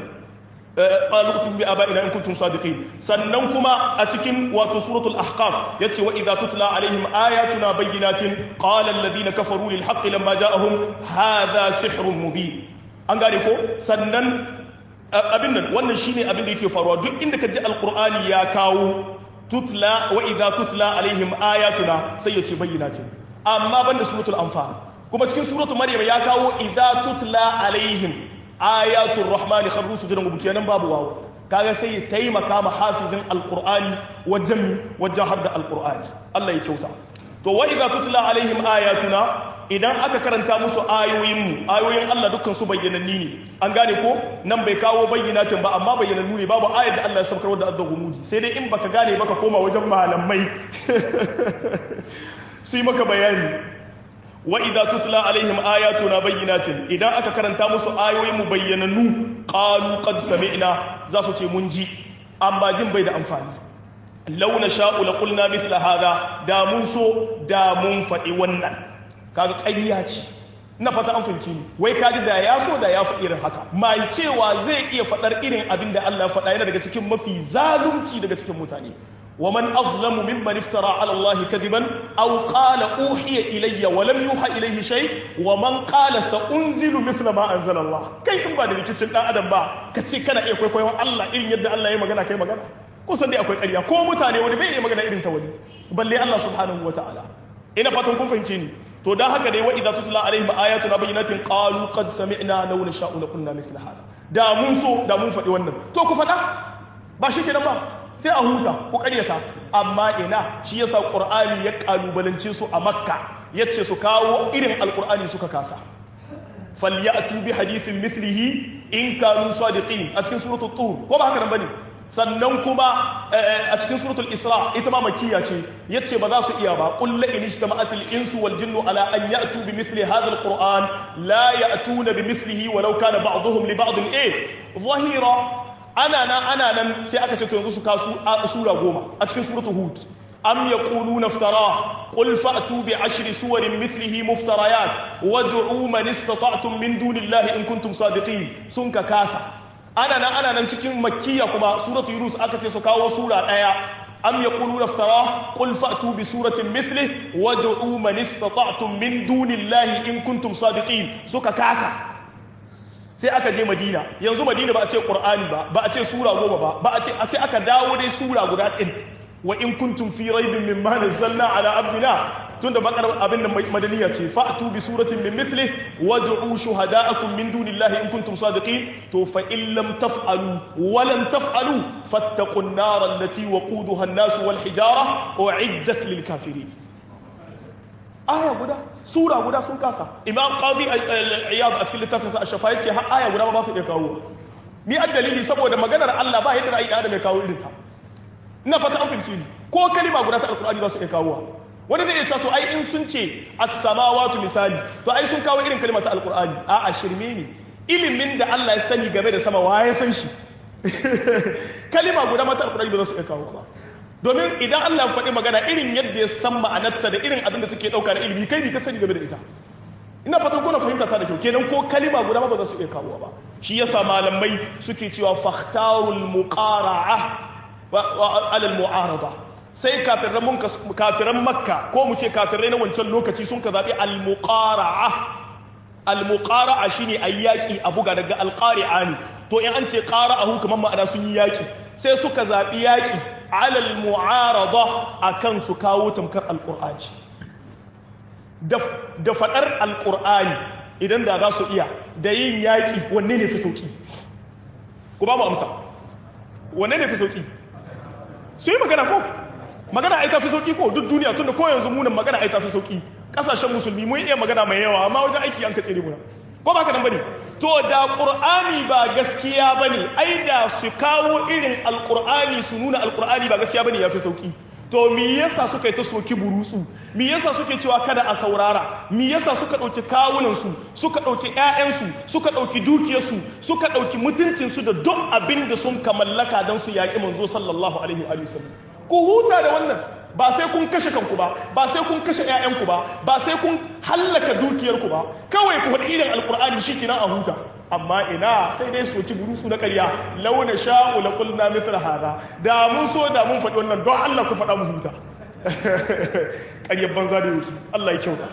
قالوا اكتبوا بآبائنا إن كنتم صادقين سننكما أتكن وسورة الأحقاف يتي وإذا تتلى عليهم آياتنا بينات قال الذين كفروا للحق لما جاءهم هذا سحر مبين an gane ko sannan abin nan wannan shine abin da yake faruwa duk inda ka ji alqur'ani ya kawo tutla wa idza tutla alaihim ayatuna sai ya ce bayyinatin amma banda suratul anfal kuma cikin suratul maryam ya kawo idza tutla alaihim ayatul rahmani kharru sujudan gubu kenan babu wawo kaga sai ya taimaka ma hafizin alqur'ani wajen mi wajen hadda alqur'ani Allah ya kyauta to wa idza tutla alaihim ayatuna idan aka karanta musu ayoyin mu ayoyin Allah dukkan su bayyananni ne an gane ko nan bai kawo bayyanatin ba amma bayyanannu ne babu ayar da Allah ya saukar da adda humudi sai dai in baka gane baka koma wajen malamai su yi maka bayani wa idza tutla alaihim ayatuna bayyinatin idan aka karanta musu ayoyin mu bayyanannu qalu qad sami'na za su ce mun ji amma jin bai da amfani law nasha'u la qulna mithla hada da mun so da mun faɗi wannan kaga ƙarya ce na fata an fahimci ni wai kaji da ya so da ya faɗi irin haka mai cewa zai iya faɗar irin abin da Allah ya faɗa yana daga cikin mafi zalunci daga cikin mutane ومن أظلم ممن افترى على الله كذبا أو قال أوحي إلي ولم يوحى إليه شيء ومن قال سأنزل مثل ما أنزل الله كي إن بعد كتشن آدم با كتشي كان إيه كوي كوي الله إن يد الله يمغنا كي مغنا kusan dai akwai ƙarya ko mutane wani bai iya magana irin ta wani balle Allah subhanahu wa ta'ala ina fatan kun fahimce ni to dan haka dai wa idza tutla alaihim ayatuna bayyinatin qalu qad sami'na law nasha'u laqulna mithla hada da mun so da mun faɗi wannan to ku faɗa ba shi kenan ba sai a huta ku karyata amma ina shi yasa qur'ani ya kalubalance su a makka yace su kawo irin alqur'ani suka kasa falyatu bi hadithin mithlihi in kanu sadiqin a cikin suratul tur ko ba haka nan bane sannan kuma a cikin suratul isra ita ma makkiya ce yace ba za su iya ba qul la in ijtama'at al insu wal jinnu ala an ya'tu bi mithli hadha al qur'an la ya'tuna bi mithlihi walau kana ba'dhum li ba'd eh zahira ana nan ana nan sai aka ce to yanzu su kasu sura goma a cikin suratul hud am yaquluna iftara qul fa'tu bi ashri suwarin mithlihi muftarayat wad'u man istata'tum min dunillahi in kuntum sadiqin sun ka kasa ana nan ana nan cikin makkiya kuma suratul yunus aka ce su kawo sura daya am yaquluna iftara qul fa'tu bi suratin mithlihi wad'u man istata'tum min dunillahi in kuntum sadiqin suka kasa sai aka je madina yanzu madina ba a ce qur'ani ba ba a ce sura goma ba ba a ce sai aka dawo dai sura guda ɗin wa in kuntum fi raibin mimma nazzalna ala abdina tunda bakar abin da madaniya ce fa'tu bi suratin min mithli wad'u shuhada'akum min dunillahi in kuntum sadiqin to fa in lam taf'alu wa lam taf'alu fattaqun nar allati waquduha an-nas wal hijara u'iddat lil kafirin aya guda sura guda sun kasa imam qadi iyad a cikin littafin sa ash-shafa yace har aya guda ba su iya kawo ni dalili saboda maganar Allah ba yadda ra'ayi adam ya kawo irin ta ina fata an fahimci ni ko kalima guda ta alqur'ani ba su iya kawo wani zai iya cewa to ai in sun ce as-samawati misali to ai sun kawo irin kalma ta alqur'ani a'a shirme ne ilimin da Allah ya sani game da sama wa ya san shi kalima guda mata alqur'ani ba za su iya kawo ba domin idan Allah ya faɗi magana irin yadda ya san ma'anarta da irin abin da take ɗauka da ilimi kai ne ka sani game da ita ina fatan kuna fahimta ta da kyau kenan ko kalima guda ba za su iya kawo ba shi yasa malamai suke cewa fakhtarul muqara'a wa alal mu'arada sai kafiran mun kafiran makka ko mu ce kafirai na wancan lokaci sun ka zabi al muqara'a al muqara'a shine ayyaki a buga daga al qari'a ne to in an ce qara'ahu kamar ma'ana sun yi yaki sai suka zabi yaki alal mu'arada akan su kawo tamkar alqur'ani da fadar alqur'ani idan da za su iya da yin yaki wanne ne fi sauki ku ba mu amsa wanne ne fi sauki su yi magana ko magana ai ta fi sauki ko duk duniya tunda ko yanzu munan magana ai ta fi sauki kasashen musulmi mun iya magana mai yawa amma wajen aiki an ka tsere muna ko ba ka nan bane to da qur'ani ba gaskiya bane ai da su kawo irin alqur'ani su nuna alqur'ani ba gaskiya bane yafi sauki to me yasa suka yi ta soki burutsu me yasa suke cewa kada a saurara me yasa suka dauki kawunan su suka dauki ƴaƴan su suka dauki dukiyar su suka dauki mutuncin su da duk abin da sun kamallaka dan su yaki manzo sallallahu alaihi wa sallam ku huta da wannan ba sai kun kashe kanku ba ba sai kun kashe ƴaƴanku ba ba sai kun hallaka dukiyarku ba kawai ku faɗi irin alkur'ani shi kina a huta amma ina sai dai soki burusu na ƙarya launa sha'u la qulna mithla hada da mun so da mun faɗi wannan don Allah ku faɗa mu huta ƙaryar banza da yake Allah ya kyauta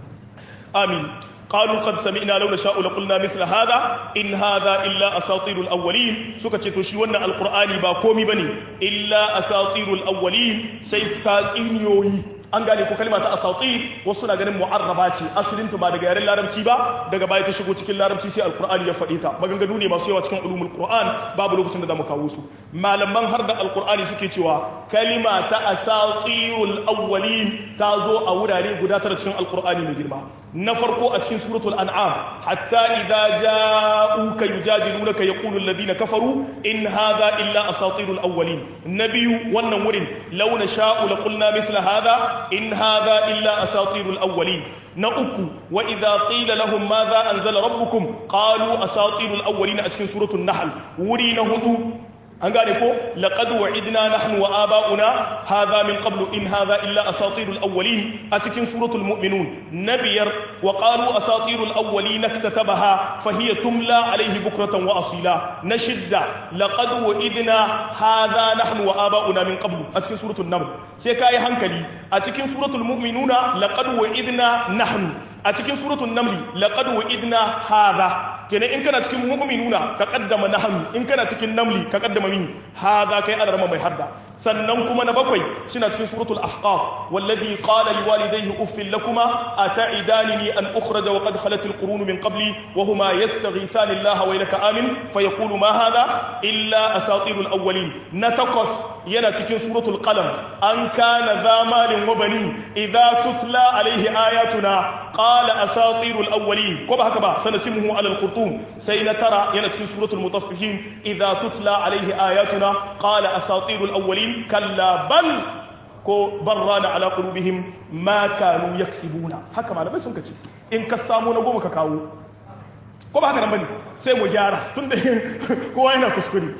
amin قالوا قد سمعنا لو نشاء لقلنا مثل هذا إن هذا إلا أساطير الأولين سكة تشيونا القرآن با كومي بني إلا أساطير الأولين سيبتاسين يوي an gane ko kalma ta asatir wasu na ganin mu'arraba ce asalin ta ba daga yaren larabci ba daga baya ta shigo cikin larabci sai alqur'ani ya faɗi ta maganganu ne masu yawa cikin ulumul qur'an babu lokacin da zamu kawo su malaman har da alqur'ani suke cewa kalima ta asatirul awwalin ta zo a wurare guda tara cikin alqur'ani mai girma na farko a cikin suratul an'am hatta idza ja'uka yujadilunaka yaqulu alladhina kafaru in hadha illa asatirul awwalin nabiyu wannan wurin law nasha'u laqulna mithla hadha in hadha illa asatirul awwalin na uku wa idza qila lahum madha anzala rabbukum qalu asatirul awwalin a cikin suratul nahl wuri na hudu an gane ko laqad wa'idna nahnu wa aba'una hadha min qablu in hadha illa asatirul awwalin a cikin suratul mu'minun nabiyar wa qalu asatirul awwalin iktatabaha fahiya tumla alayhi bukratan wa asila na shidda laqad wa'idna hadha nahnu wa aba'una min qablu a cikin suratul naml sai kai hankali a cikin suratul mu'minuna laqad wa'idna nahnu a cikin suratul namli laqad wa'idna hadha kenan in kana cikin mu'minuna ka kaddama nahnu in kana cikin namli ka kaddama mi hadha kai alarma mai hadda sannan kuma na bakwai shina cikin suratul ahqaf wallazi qala liwalidayhi uffil lakuma ata'idanini an ukhraja wa qad khalat alqurun min qabli wa huma yastaghithani Allah wa ilaka amin fayaqulu ma hadha illa asatirul awwalin na takwas yana cikin suratul qalam an kana dha malin wa banin idza tutla alayhi ayatuna qala asatirul awwalin ko ba haka ba sanasimuhu ala al-khurtum sai na tara yana cikin suratul mutaffifin idza tutla alayhi ayatuna qala asatirul awwalin kalla bal ko barrana ala qulubihim ma kanu yaksibuna haka malamai sun kace in ka samu na goma ka kawo ko ba haka nan bane sai mu gyara tunda kowa yana kuskure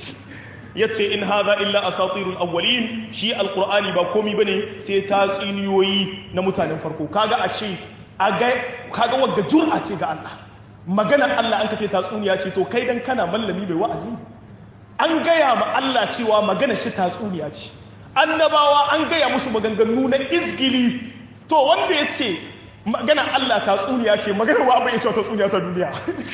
yace in hadha illa asatirul awwalin shi alqur'ani ba komi bane sai tatsiniyoyi na mutanen farko kaga a ce aga kaga wagga jur'a ce ga Allah magana Allah an kace tatsuniya ce to kai dan kana mallami mai wa'azi an gaya ma Allah cewa magana shi tatsuniya ce annabawa an gaya musu maganganu na izgili to wanda ya ce magana Allah tatsuniya ce magana wa bai cewa tatsuniya ta duniya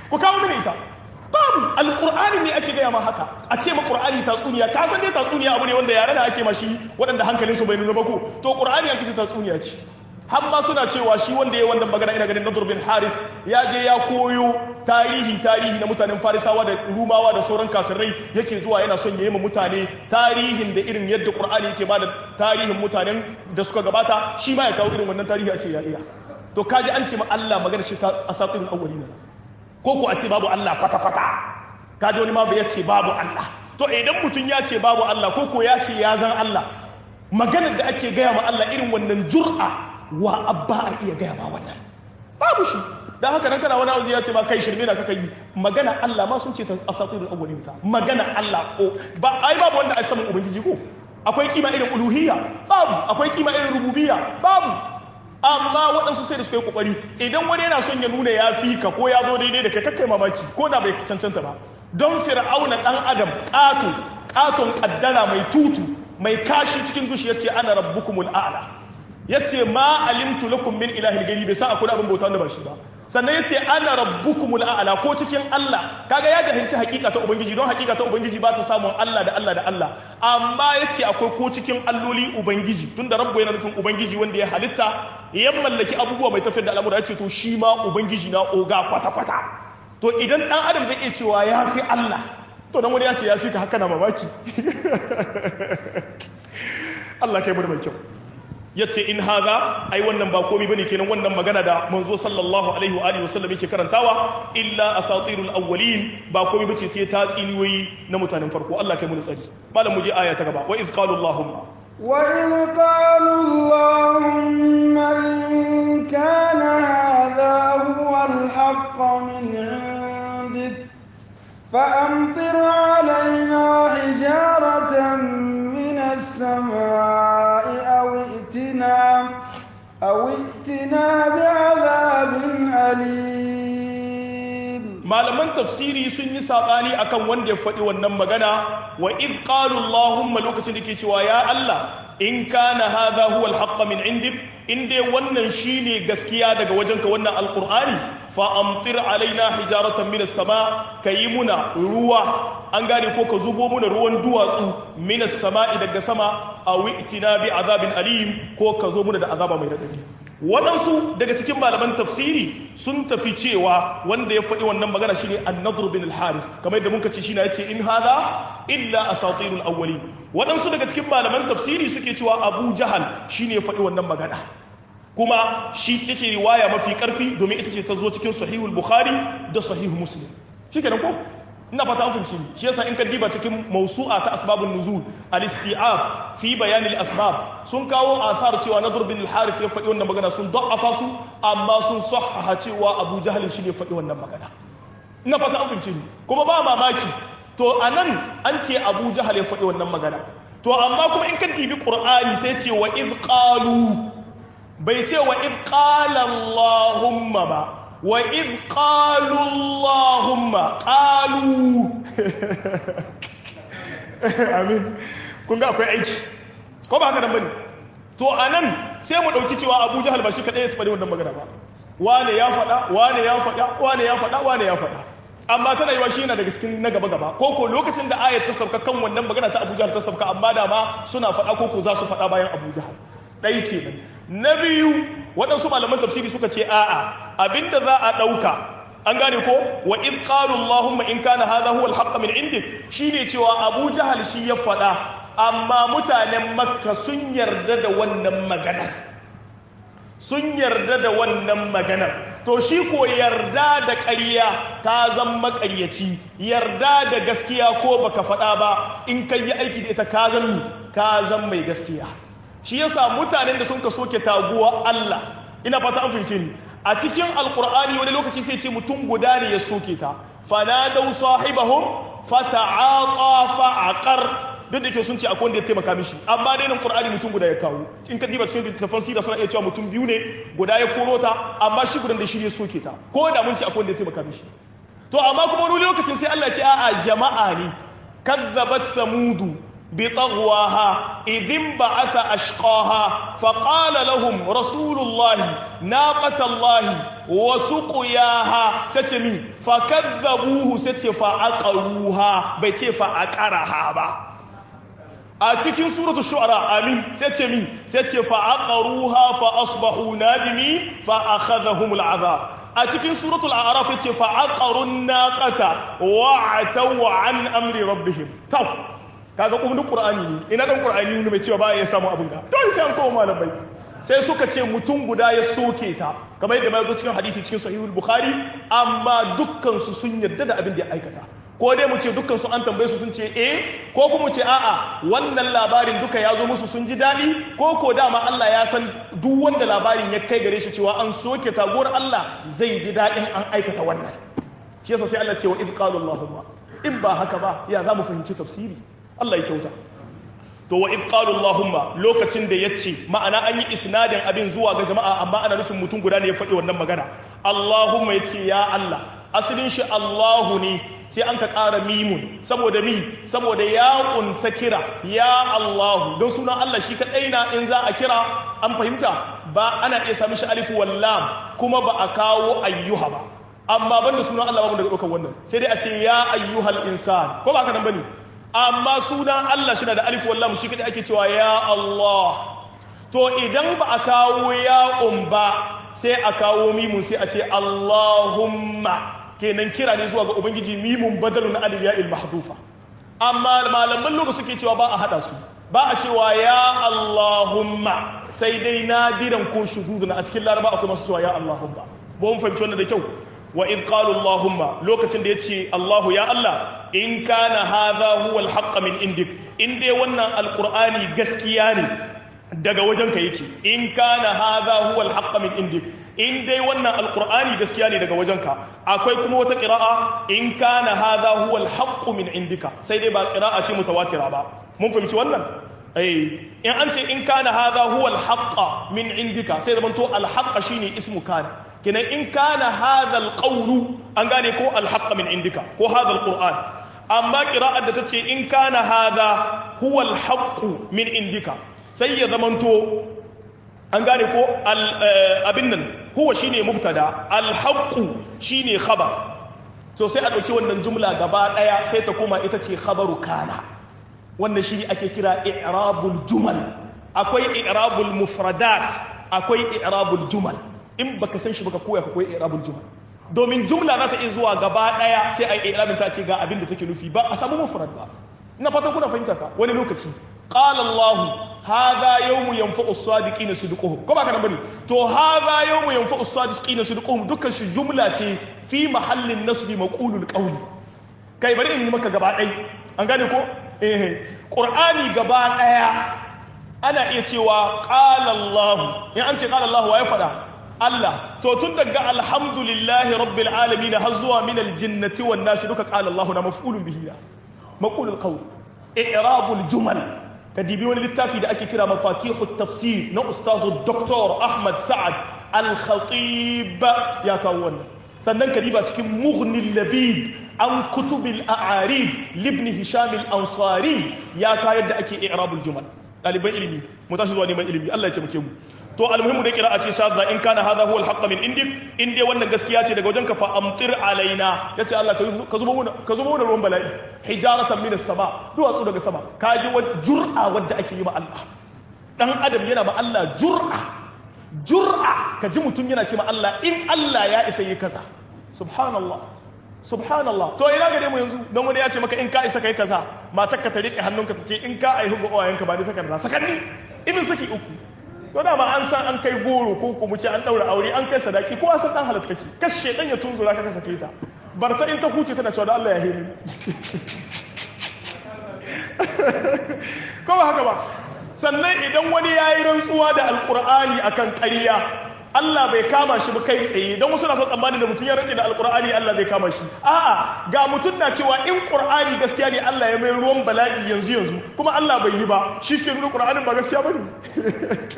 ku kawo mini ita babu alqur'ani ne ake gaya ma haka a ce ma qur'ani tatsuniya ka san dai tatsuniya abu ne wanda yare da ake mashi waɗanda hankalin su bai nuna ba ko to qur'ani an kace tatsuniya ce har ma suna cewa shi wanda ya wannan magana ina ganin Nadur bin Haris ya je ya koyo tarihi tarihi na mutanen Farisawa da Rumawa da sauran kafirai yake zuwa yana son yayi ma mutane tarihin da irin yadda Qur'ani yake bada tarihin mutanen da suka gabata shi ma ya kawo irin wannan tarihi a ce ya iya to kaji an ce ma Allah magana shi ta asatirul awwalin ko ko a ce babu Allah kwata kwata kaji wani ma bai ce babu Allah to idan mutum ya ce babu Allah ko ko ya ce ya zan Allah maganar da ake gaya ma Allah irin wannan jur'a wa abba a iya gaya ma wannan babu shi dan haka nan kana wani auzi ya ce ma kai shirme na kaka yi magana Allah ma sun ce ta asatirul awwalin ta magana Allah ko ba ai babu wanda a saman ubangiji ko akwai kima irin uluhiyya babu akwai kima irin rububiyya babu amma waɗansu sai da suka yi kokari idan wani yana son ya nuna ya fi ka ko ya zo daidai da kai kakkai mamaki ko da bai cancanta ba don fir'auna dan adam ƙato ƙaton ƙaddara mai tutu mai kashi cikin dushi ya ce ana rabbukumul a'la ya ce ma alimtu lakum min ilahin gari bai sa akwai abin bauta da ba shi ba sannan ya ce ana rabbukumul a'la ko cikin Allah kaga ya jahilci hakika ta ubangiji don hakika ta ubangiji ba ta samun Allah da Allah da Allah amma ya ce akwai ko cikin alloli ubangiji tunda rabbu yana nufin ubangiji wanda ya halitta ya mallaki abubuwa mai tafiyar da al'amura ya ce to shi ma ubangiji na oga kwata kwata to idan dan adam zai iya cewa ya fi Allah to dan wani ya ce ya fi ka haka na mamaki Allah kai mu da mai kyau yace in haza ai wannan ba komai bane kenan wannan magana da manzo sallallahu alaihi wa alihi wasallam yake karantawa illa asatirul awwalin ba komai bace sai ta tsiniyoyi na mutanen farko Allah kai mu tsari malam mu je aya ta gaba wa iz qalu allahumma wa in qalu allahumma in kana hadha huwa al-haqq min 'indik فأمطر علينا حجارة من السماء أو ائتنا أو ائتنا بعذاب أليم malaman tafsiri sun yi sabani akan wanda ya faɗi wannan magana wa id qalu allahumma lokacin da ke cewa ya Allah in kana hadha huwa al min indik in dai wannan shine gaskiya daga wajenka wannan alqur'ani fa amtir alaina hijaratan min as-sama kayi muna ruwa an gane ko ka zubo muna ruwan duwatsu min as-sama'i daga sama aw itina bi azabin alim ko ka zo muna da azaba mai radadi waɗansu daga cikin malaman tafsiri sun tafi cewa wanda ya faɗi wannan magana shine an-nadr bin al-harith kamar yadda muka ce shine yace in hadha illa asatirul awwalin waɗansu daga cikin malaman tafsiri suke cewa abu jahal shine ya faɗi wannan magana kuma shi take riwaya mafi karfi domin ita ce ta zo cikin sahihul bukhari da sahihu muslim shikenan ko ina fata an fahimci shi yasa in ka diba cikin mawsu'a ta asbabun nuzul al-isti'ab fi bayan al-asbab sun kawo athar cewa nadr bin al-harith ya faɗi wannan magana sun da'afa su amma sun sahaha cewa abu jahl shi ne faɗi wannan magana ina fata an fahimci kuma ba mamaki to anan an ce abu jahl ya faɗi wannan magana to amma kuma in ka dibi qur'ani sai ce wa id qalu bai ce wa id qala allahumma ba wa id qalu allahumma qalu amin kun ga akwai aiki ko ba haka nan bane to anan sai mu dauki cewa Abu Jahal ba shi kadai ya tabbata wannan magana ba wane ya faɗa wane ya faɗa wane ya faɗa wane ya faɗa amma tana yiwa shi yana daga cikin na gaba gaba ko ko lokacin da ayat ta sauka kan wannan magana ta Abu Jahal ta sauka amma da ma suna faɗa ko ko za su faɗa bayan Abu Jahal ɗai kenan na biyu waɗansu malaman tafsiri suka ce a'a abinda za a ɗauka an gane ko wa id qalu allahumma in kana hadha huwa al min indik shine cewa abu jahal shi ya faɗa amma mutanen makka sun yarda da wannan maganar sun yarda da wannan maganar to shi ko yarda da ƙarya ka zan maƙaryaci yarda da gaskiya ko baka faɗa ba in kai yi aiki da ita ka zan mi ka zan mai gaskiya shi yasa mutanen da sun ka soke taguwa Allah ina fata an fahimce ni a cikin alkur'ani wani lokaci sai ce mutum guda ne ya soke ta fanadau sahibahum fata'aqa fa'aqar duk da ke sun ce akwai wanda ya taimaka mishi amma dai nan qur'ani mutum guda ya kawo in ka diba cikin littafin sira suna iya cewa mutum biyu ne guda ya koro ta amma shi gudan da shi ya soke ta ko da mun ce akwai wanda ya taimaka mishi to amma kuma wani lokacin sai Allah ya ce a'a jama'a ne kazzabat samudu بطغواها إذ انبعث أشقاها فقال لهم رسول الله ناقة الله wa suqiyaha sace mi fa kadzabuhu sace fa aqaruha bai ce fa aqaraha ba a cikin suratul shu'ara amin sace mi sace fa aqaruha fa asbahu nadimi fa akhadhahum al'adab a cikin suratul a'raf yace fa aqarun naqata wa ataw an amri rabbihim taw kaga kuma qur'ani ne ina dan qur'ani ne mai cewa ba ya samu abin ga dole sai an koma malamai sai suka ce mutum guda ya soke ta kamar yadda ma zo cikin hadisi cikin sahihul bukhari amma dukkan su sun yarda da abin da ya aikata ko dai mu ce dukkan su an tambaye su sun ce eh ko kuma mu ce a'a wannan labarin duka ya zo musu sun ji daɗi ko ko dama Allah ya san duk wanda labarin ya kai gare shi cewa an soke taguwar Allah zai ji daɗin an aikata wannan shi yasa sai Allah ce wa idh qalu allahumma in ba haka ba ya za mu fahimci tafsiri Allah ya kyauta to wa idh qalu allahumma lokacin da yace ma'ana an yi isnadin abin zuwa ga jama'a amma ana nufin mutum guda ne ya faɗi wannan magana allahumma yace ya Allah asalin shi Allahu ne sai an ka ƙara mimun saboda mi saboda ya ƙunta kira ya Allahu don sunan Allah shi kaɗai na in za a kira an fahimta ba ana iya sami shi alifu wallam kuma ba a kawo ayyuha ba amma banda sunan Allah babu daga ɗaukar wannan sai dai a ce ya ayyuhal insan ko ba haka nan bane amma sunan Allah shi na da alifu wallam shi kaɗai ake cewa ya Allah to idan ba a kawo ya ba sai a kawo mimun sai a ce Allahumma kenan kira ne zuwa ga ubangiji mimun badalun aliya'il mahdufa amma malaman lokaci suke cewa ba a hada su ba a cewa ya Allahumma sai dai nadiran ko shududun a cikin laraba akwai masu cewa ya Allahumma ba mun fahimci wannan da kyau wa idh qalu Allahumma lokacin da yace Allahu ya Allah in kana hadha huwa al min indik in dai wannan alqur'ani gaskiya ne daga wajenka yake in kana hadha huwa al min indik in dai wannan alkur'ani gaskiya ne daga wajenka akwai kuma wata ƙira'a in kana hadha huwa alhaqqu min indika sai dai ba ƙira'a ce mutawatira ba mun fahimci wannan eh in an ce in kana hadha huwa alhaqqa min indika sai zaman to alhaqqa shine ismu kana kenan in kana hadha alqawlu an gane ko alhaqqa min indika ko hadha alquran amma ƙira'ar da tace in kana hadha huwa alhaqqu min indika sai ya zamanto an gane ko abin nan huwa shine mubtada alhaqqu shine khabar to sai a dauki wannan jumla gaba daya sai ta koma ita ce khabaru kana wannan shi ake kira i'rabul jumal akwai i'rabul mufradat akwai i'rabul jumal in baka san shi baka koya ka koyi i'rabul jumal domin jumla za ta iya zuwa gaba daya sai a yi i'rabin ta ce ga abin da take nufi ba a samu mufrad ba ina fatan kuna fahimta ta wani lokaci qala allah hadha yawmu yanfa'u as-sadiqina sidquhum ko ba kana bane to hadha yawmu yanfa'u as-sadiqina sidquhum dukkan shi jumla ce fi mahallin nasbi maqulul qawli kai bari in yi maka gaba dai an gane ko eh qur'ani gaba daya ana iya cewa qala allah in an ce qala allah wa ya fada Allah to tun daga alhamdulillahi rabbil alamin har zuwa min aljinnati wan nas duka qala allah na maf'ulun bihi maqulul qawl i'rabul jumal ka dibi wani littafi da ake kira mafatihu tafsir na ustazu doktor ahmad sa'ad al-khatib ya kawo wannan sannan ka diba cikin mughnil labib an kutubil a'arib libni hisham al-ansari ya ka yadda ake i'rabul jumal ɗaliban ilimi mu tashi zuwa neman ilimi Allah ya taimake mu to almuhimmu da kira a ce shadda in kana hadha huwa al min indik in dai wannan gaskiya ce daga wajenka fa amtir alaina yace Allah ka zubo mana ka zubo mana ruwan bala'i hijaratan min as-sama duwatsu daga sama ka ji wa jur'a wadda ake yi ma Allah dan adam yana ma Allah jur'a jur'a ka ji mutum yana ce ma Allah in Allah ya isa yi kaza subhanallah subhanallah to ina gare mu yanzu don wani ya ce maka in ka isa kai kaza matar ka ta rike hannunka ta ce in ka aihu ga uwayenka ba ni takarda sakanni ibin saki uku to dama an san an kai goro ko kuma ce an daura aure an kai sadaki ko san dan halatta kake kashe dan ya tunzura ka kasa ta bar ta in ta huce tana cewa da Allah ya hini ko ba haka ba sannan idan wani yayi rantsuwa da alqur'ani akan ƙarya Allah bai kama shi ba kai tsaye don wasu na son tsammanin da mutum ya rantse da alkur'ani Allah bai kama shi a'a ga mutum na cewa in qur'ani gaskiya ne Allah ya mai ruwan bala'i yanzu yanzu kuma Allah bai yi ba shi ke nuna qur'anin ba gaskiya bane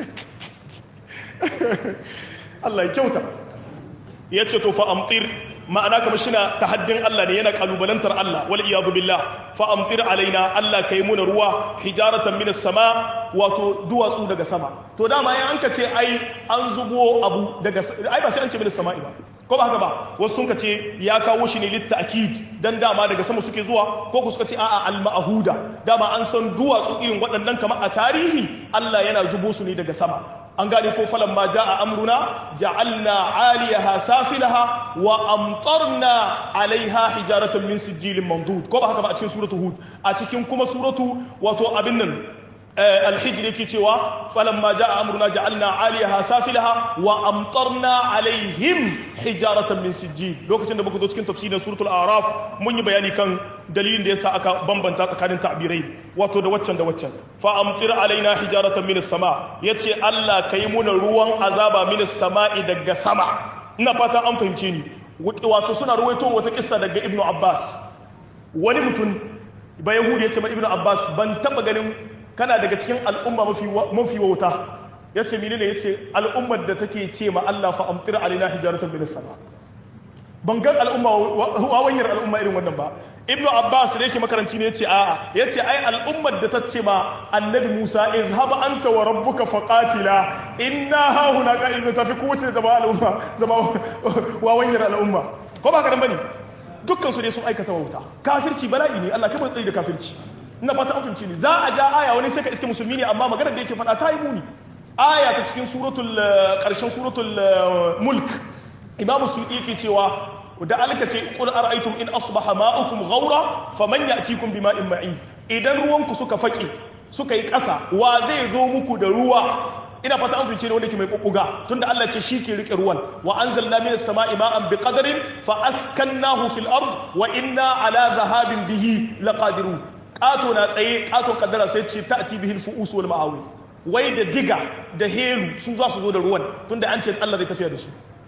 Allah ya kyauta yace to fa amtir ma'ana kamar shi na tahaddin Allah ne yana kalubalantar Allah wal iyadu billah fa amtir alaina Allah kai muna ruwa hijaratan minas sama wato duwatsu daga sama to dama yan anka ce ai an zubo abu daga ai ba sai an ce minas sama'i ba ko ba haka ba wasu sun ce ya kawo shi ne litta'kid dan dama daga sama suke zuwa ko ku suka ce a'a al-ma'huda dama an san duwatsu irin waɗannan kamar a tarihi Allah yana zubo su ne daga sama an gane ko falan ma ja'a amruna ja'alna 'aliyaha safilaha wa amtarna 'alayha hijaratan min sijilin mamdud ko ba haka ba a cikin suratu hud a cikin kuma suratu wato abin nan الحجر يكي تشوا فلما جاء أمرنا جعلنا عاليها سافلها وأمطرنا عليهم حجارة من سجيل لو كنت نبقى دوتكين تفسير سورة الأعراف من يبياني كان دليل ديسا أكا بمبن تاسا كان تعبيرين واتو دوتشن دوتشن فأمطر علينا حجارة من السماء يتي الله كيمون روان عذابا من السماء دق سما نفتا أم فهمتيني واتو سنة رويتو وتكسا دق ابن عباس wani mutum ba yahudi ya ce ma ibnu abbas ban taba ganin kana daga cikin al'umma mafi wauta ya ce mini ne ya ce al'ummar da take ce ma Allah fa amtir alina hijaratan min sama ban gan al'umma wawanyar al'umma irin wannan ba ibnu abbas da yake makaranci ne ya ce a'a ya ce ai al'ummar da ta ce ma annabi musa izhaba anta wa rabbuka faqatila inna ha huna qa'idun tafi kowace da ba al'umma zama wawanyar al'umma ko ba ka dan bane dukkan su ne sun aikata wauta kafirci bala'i ne Allah kai mu tsari da kafirci ina fata an fahimci ne za a ja aya wani sai ka iske musulmi ne amma maganar da yake faɗa ta yi muni aya ta cikin suratul ƙarshen suratul mulk imamu suyuti yake cewa da alka ce qul ara'aytum in asbaha ma'ukum ghawra faman ya'tikum bima'in ma'in idan ruwanku suka fake suka yi ƙasa wa zai zo muku da ruwa ina fata an fice ne wanda ke mai kukuga tunda Allah ce shi ke rike ruwan wa anzalna minas sama'i ma'an biqadarin fa askannahu fil ard wa inna ala dhahabin bihi laqadirun ƙato na tsaye ƙaton kaddara sai ce ta ati bihil fu'us wal ma'awi wai da diga da helu su za su zo da ruwan tunda an ce Allah zai tafiya da su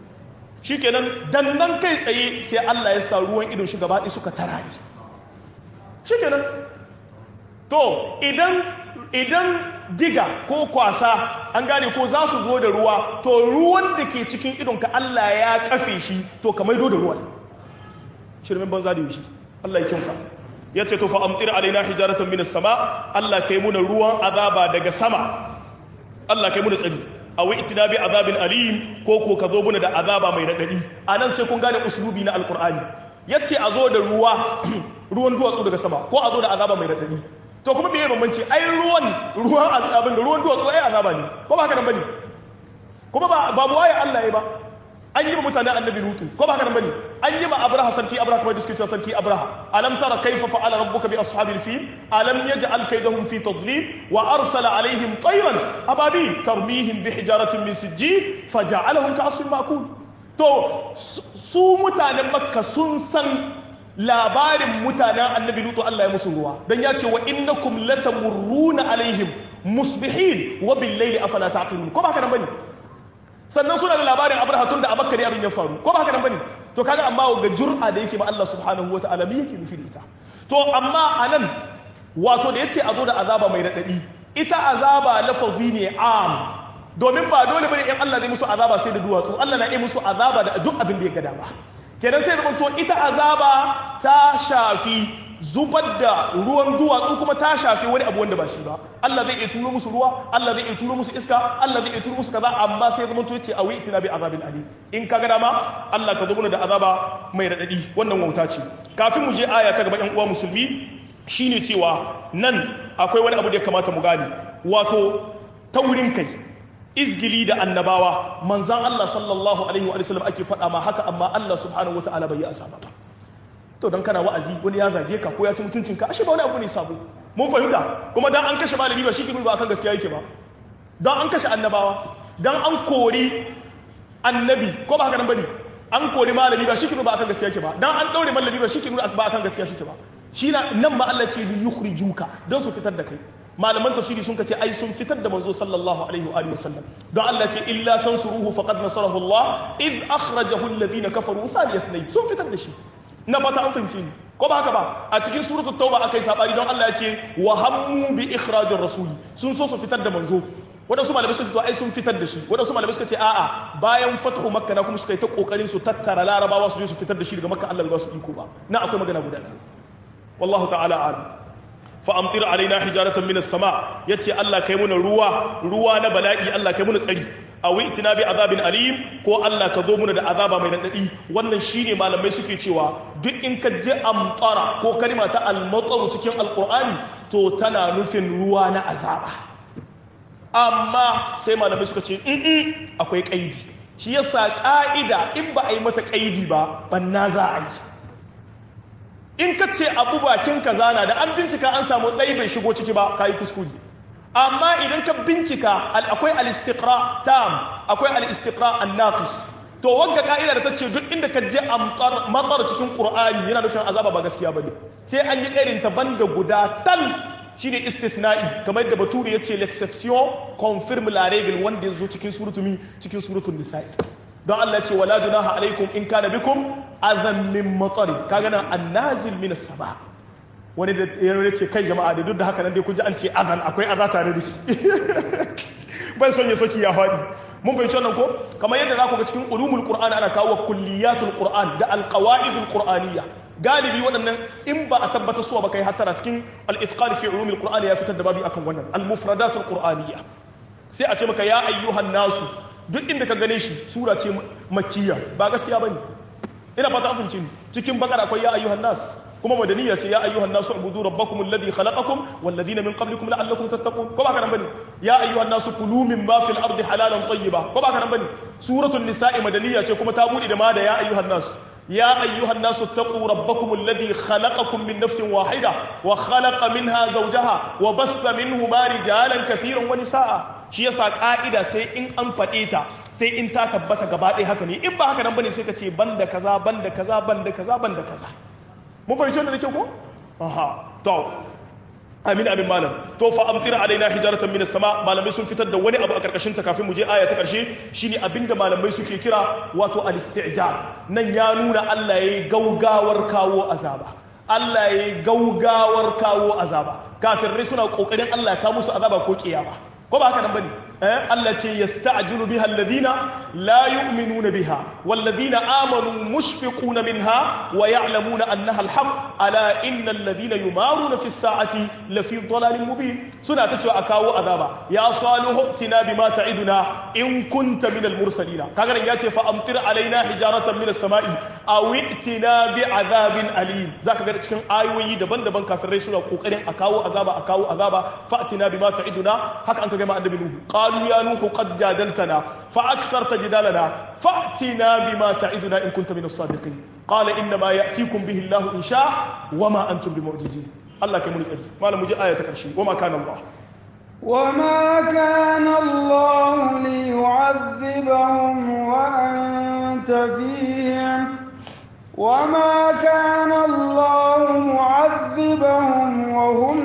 shikenan dan nan kai tsaye sai Allah ya sa ruwan idon shi gaba suka tarari shikenan to idan idan diga ko kwasa an gane ko za su zo da ruwa to ruwan da ke cikin idonka Allah ya kafe shi to ka maido da ruwan shirmin banza da yushi Allah ya kyauta ya ce to fa amtir alaina hijaratan minas sama Allah kai muna ruwan azaba daga sama Allah kai muna tsari a wai itina bi azabin alim ko ko ka zo muna da azaba mai radadi anan sai kun gane uslubi na alqur'ani yace a zo da ruwa ruwan duwatsu daga sama ko a zo da azaba mai radadi to kuma me bambanci ai ruwan ruwan azabin da ruwan duwatsu ai azaba ne ko ba haka nan bane kuma ba babu waye Allah ya ba an yi ma mutane annabi lutu ko ba haka nan bane an yi ma abraha sarki abraha kamar da suke cewa sarki abraha alam tara kaifa fa'ala rabbuka bi ashabil fil alam yaj'al kaydahum fi tadlil wa arsala alaihim tayran ababil tarmihim bi hijaratin min sijjil faja'alahum ka'asfin ma'kul to su mutanen makka sun san labarin mutanen annabi lutu Allah ya musu ruwa dan ya ce wa innakum latamurruna alaihim musbihin wa bil layli afala taqilun ko ba haka nan bane sannan suna da labarin abraha tun da a makka ne abin ya faru ko ba haka nan bane to kaga amma ga jur'a da yake ma Allah subhanahu wataala me yake nufi da ita to amma anan wato da yace a zo da azaba mai radadi ita azaba lafazi ne am domin ba dole bane in Allah zai musu azaba sai da duwatsu Allah na yi musu azaba da duk abin da ya ga dama kenan sai da to ita azaba ta shafi zubar da ruwan duwatsu kuma ta shafi wani abu wanda ba shi ba Allah zai iya turo musu ruwa Allah zai iya turo musu iska Allah zai iya turo musu kaza amma sai zama to yace awi itina bi azabin ali in kaga dama Allah ka zo mana da azaba mai radadi wannan wauta ce kafin mu je aya ta gaba yan uwa musulmi shine cewa nan akwai wani abu da ya kamata mu gane wato taurin kai izgili da annabawa manzan Allah sallallahu alaihi wa sallam ake faɗa ma haka amma Allah subhanahu wataala bai yi asaba ba to dan kana wa'azi wani ya zage ka ko ya ci mutuncin ka ashe ba wani abu ne sabo mun fahimta kuma dan an kashe malami ba shi ke ba akan gaskiya yake ba dan an kashe annabawa dan an kori annabi ko ba haka nan bane an kori malami ba shi ke ba akan gaskiya yake ba dan an daure malami ba shi ke ba akan gaskiya shi ke ba shi nan ma Allah ce bi yukhrijuka dan su fitar da kai malaman tafsiri sun kace ai sun fitar da manzo sallallahu alaihi wa alihi wasallam don Allah ce illa tansuruhu faqad nasarahu Allah id akhrajahu alladhina kafaru thani ithnayn sun fitar da shi na fata an fahimce ni ko ba haka ba a cikin suratu tauba akai sabari don Allah ya ce wa hammu bi ikhrajir rasuli sun so su fitar da manzo waɗansu malamai suka ce to ai sun fitar da shi waɗansu malamai suka ce a'a bayan fathu makka na kuma suka yi ta kokarin su tattara larabawa su je su fitar da shi daga makka Allah ba su iko ba na akwai magana guda ɗaya wallahu ta'ala alam fa amtir alaina hijaratan minas sama yace Allah kai muna ruwa ruwa na bala'i Allah kai muna tsari aw itina bi azabin alim ko Allah ka zo muna da azaba mai nadadi wannan shine malamai suke cewa duk in ka je amtara ko kalima ta al cikin alqur'ani to tana nufin ruwa na azaba amma sai malamai suka ce in akwai kaidi shi yasa ka'ida in ba a yi mata kaidi ba banna za a yi in ka ce abu bakin kaza na da an bincika an samu ɗai bai shigo ciki ba ka yi kuskure amma idan ka bincika akwai al-istiqra tam akwai al-istiqra an-naqis to wagga ka'ida da ta ce duk inda ka je amtar matar cikin qur'ani yana nufin azaba ba gaskiya bane sai an yi kairin ta banda guda tal shine istithna'i kamar da bature yace l'exception confirme la règle wanda yazo cikin surutumi cikin suratul nisa'i don Allah ce wala junaha alaikum in kana bikum azan min matsari kaga nan annazil min sama wani da ya ce kai jama'a da duk da haka nan dai kun ji an ce azan akwai aza tare da shi bai son ya saki ya faɗi mun fahimci wannan ko kamar yadda za ku ga cikin ulumul qur'an ana kawo kulliyatul qur'an da alqawaidul qur'aniyya galibi waɗannan in ba a tabbatar suwa ba kai hattara cikin al-itqan fi ulumul qur'an ya fitar da babi akan wannan al-mufradatul qur'aniyya sai a ce maka ya ayyuhan nasu duk inda ka gane shi sura ce makkiya ba gaskiya bane ina fata an fahimci cikin bakara akwai ya ayyuhan nas kuma madaniya ce ya ayyuhan nasu ubudu rabbakum alladhi khalaqakum wal ladina min qablikum la'allakum tattaqun ko ba kana bane ya ayyuhan nasu kulu mimma fil ardi halalan tayyiba ko ba kana bane suratul nisa'i madaniya ce kuma ta bude da ma da ya ayyuhan nas يا أيها الناس اتقوا ربكم الذي خلقكم من نفس واحدة وخلق منها زوجها وبث منهما رجالا كثيرا ونساء shi yasa ka'ida sai in an faɗe ta sai in ta tabbata gaba ɗaya haka ne in ba haka nan bane sai ka ce banda kaza banda kaza banda kaza banda kaza mun fahimci wannan da kyau ko aha to amin amin malam to fa amtir alaina hijaratan minas sama malamai sun fitar da wani abu a karkashin ta kafin mu je aya ta karshe shine abinda malamai suke kira wato al-isti'jar nan ya nuna Allah yayi gaugawar kawo azaba Allah yayi gaugawar kawo azaba kafirai suna kokarin Allah ya kawo musu azaba ko kiyama ko ba haka nan bane eh Allah ce yasta'jilu biha alladhina la yu'minuna biha walladhina amanu mushfiquna minha wa ya'lamuna annaha alhaq ala innal ladhina yumaruna fi as-sa'ati lafi dhalalin mubin suna ta cewa a kawo azaba ya salihu tina bima ta'iduna in kunta min al-mursalin kaga nan yace fa amtir alaina hijaratan min as-sama'i aw itina bi azabin alim zaka ga cikin ayoyi daban-daban kafirai suna kokarin a kawo azaba a kawo azaba fa'tina bima ta'iduna haka an kaga ma annabi nuhu قالوا يا نوح قد جادلتنا فأكثرت جدالنا فأتنا بما تعدنا إن كنت من الصادقين قال إنما يأتيكم به الله إن شاء وما أنتم بمعجزين الله كم نسأل ما لم يجي آية كرشي وما كان الله وما كان الله ليعذبهم وأنت فيهم وما كان الله معذبهم وهم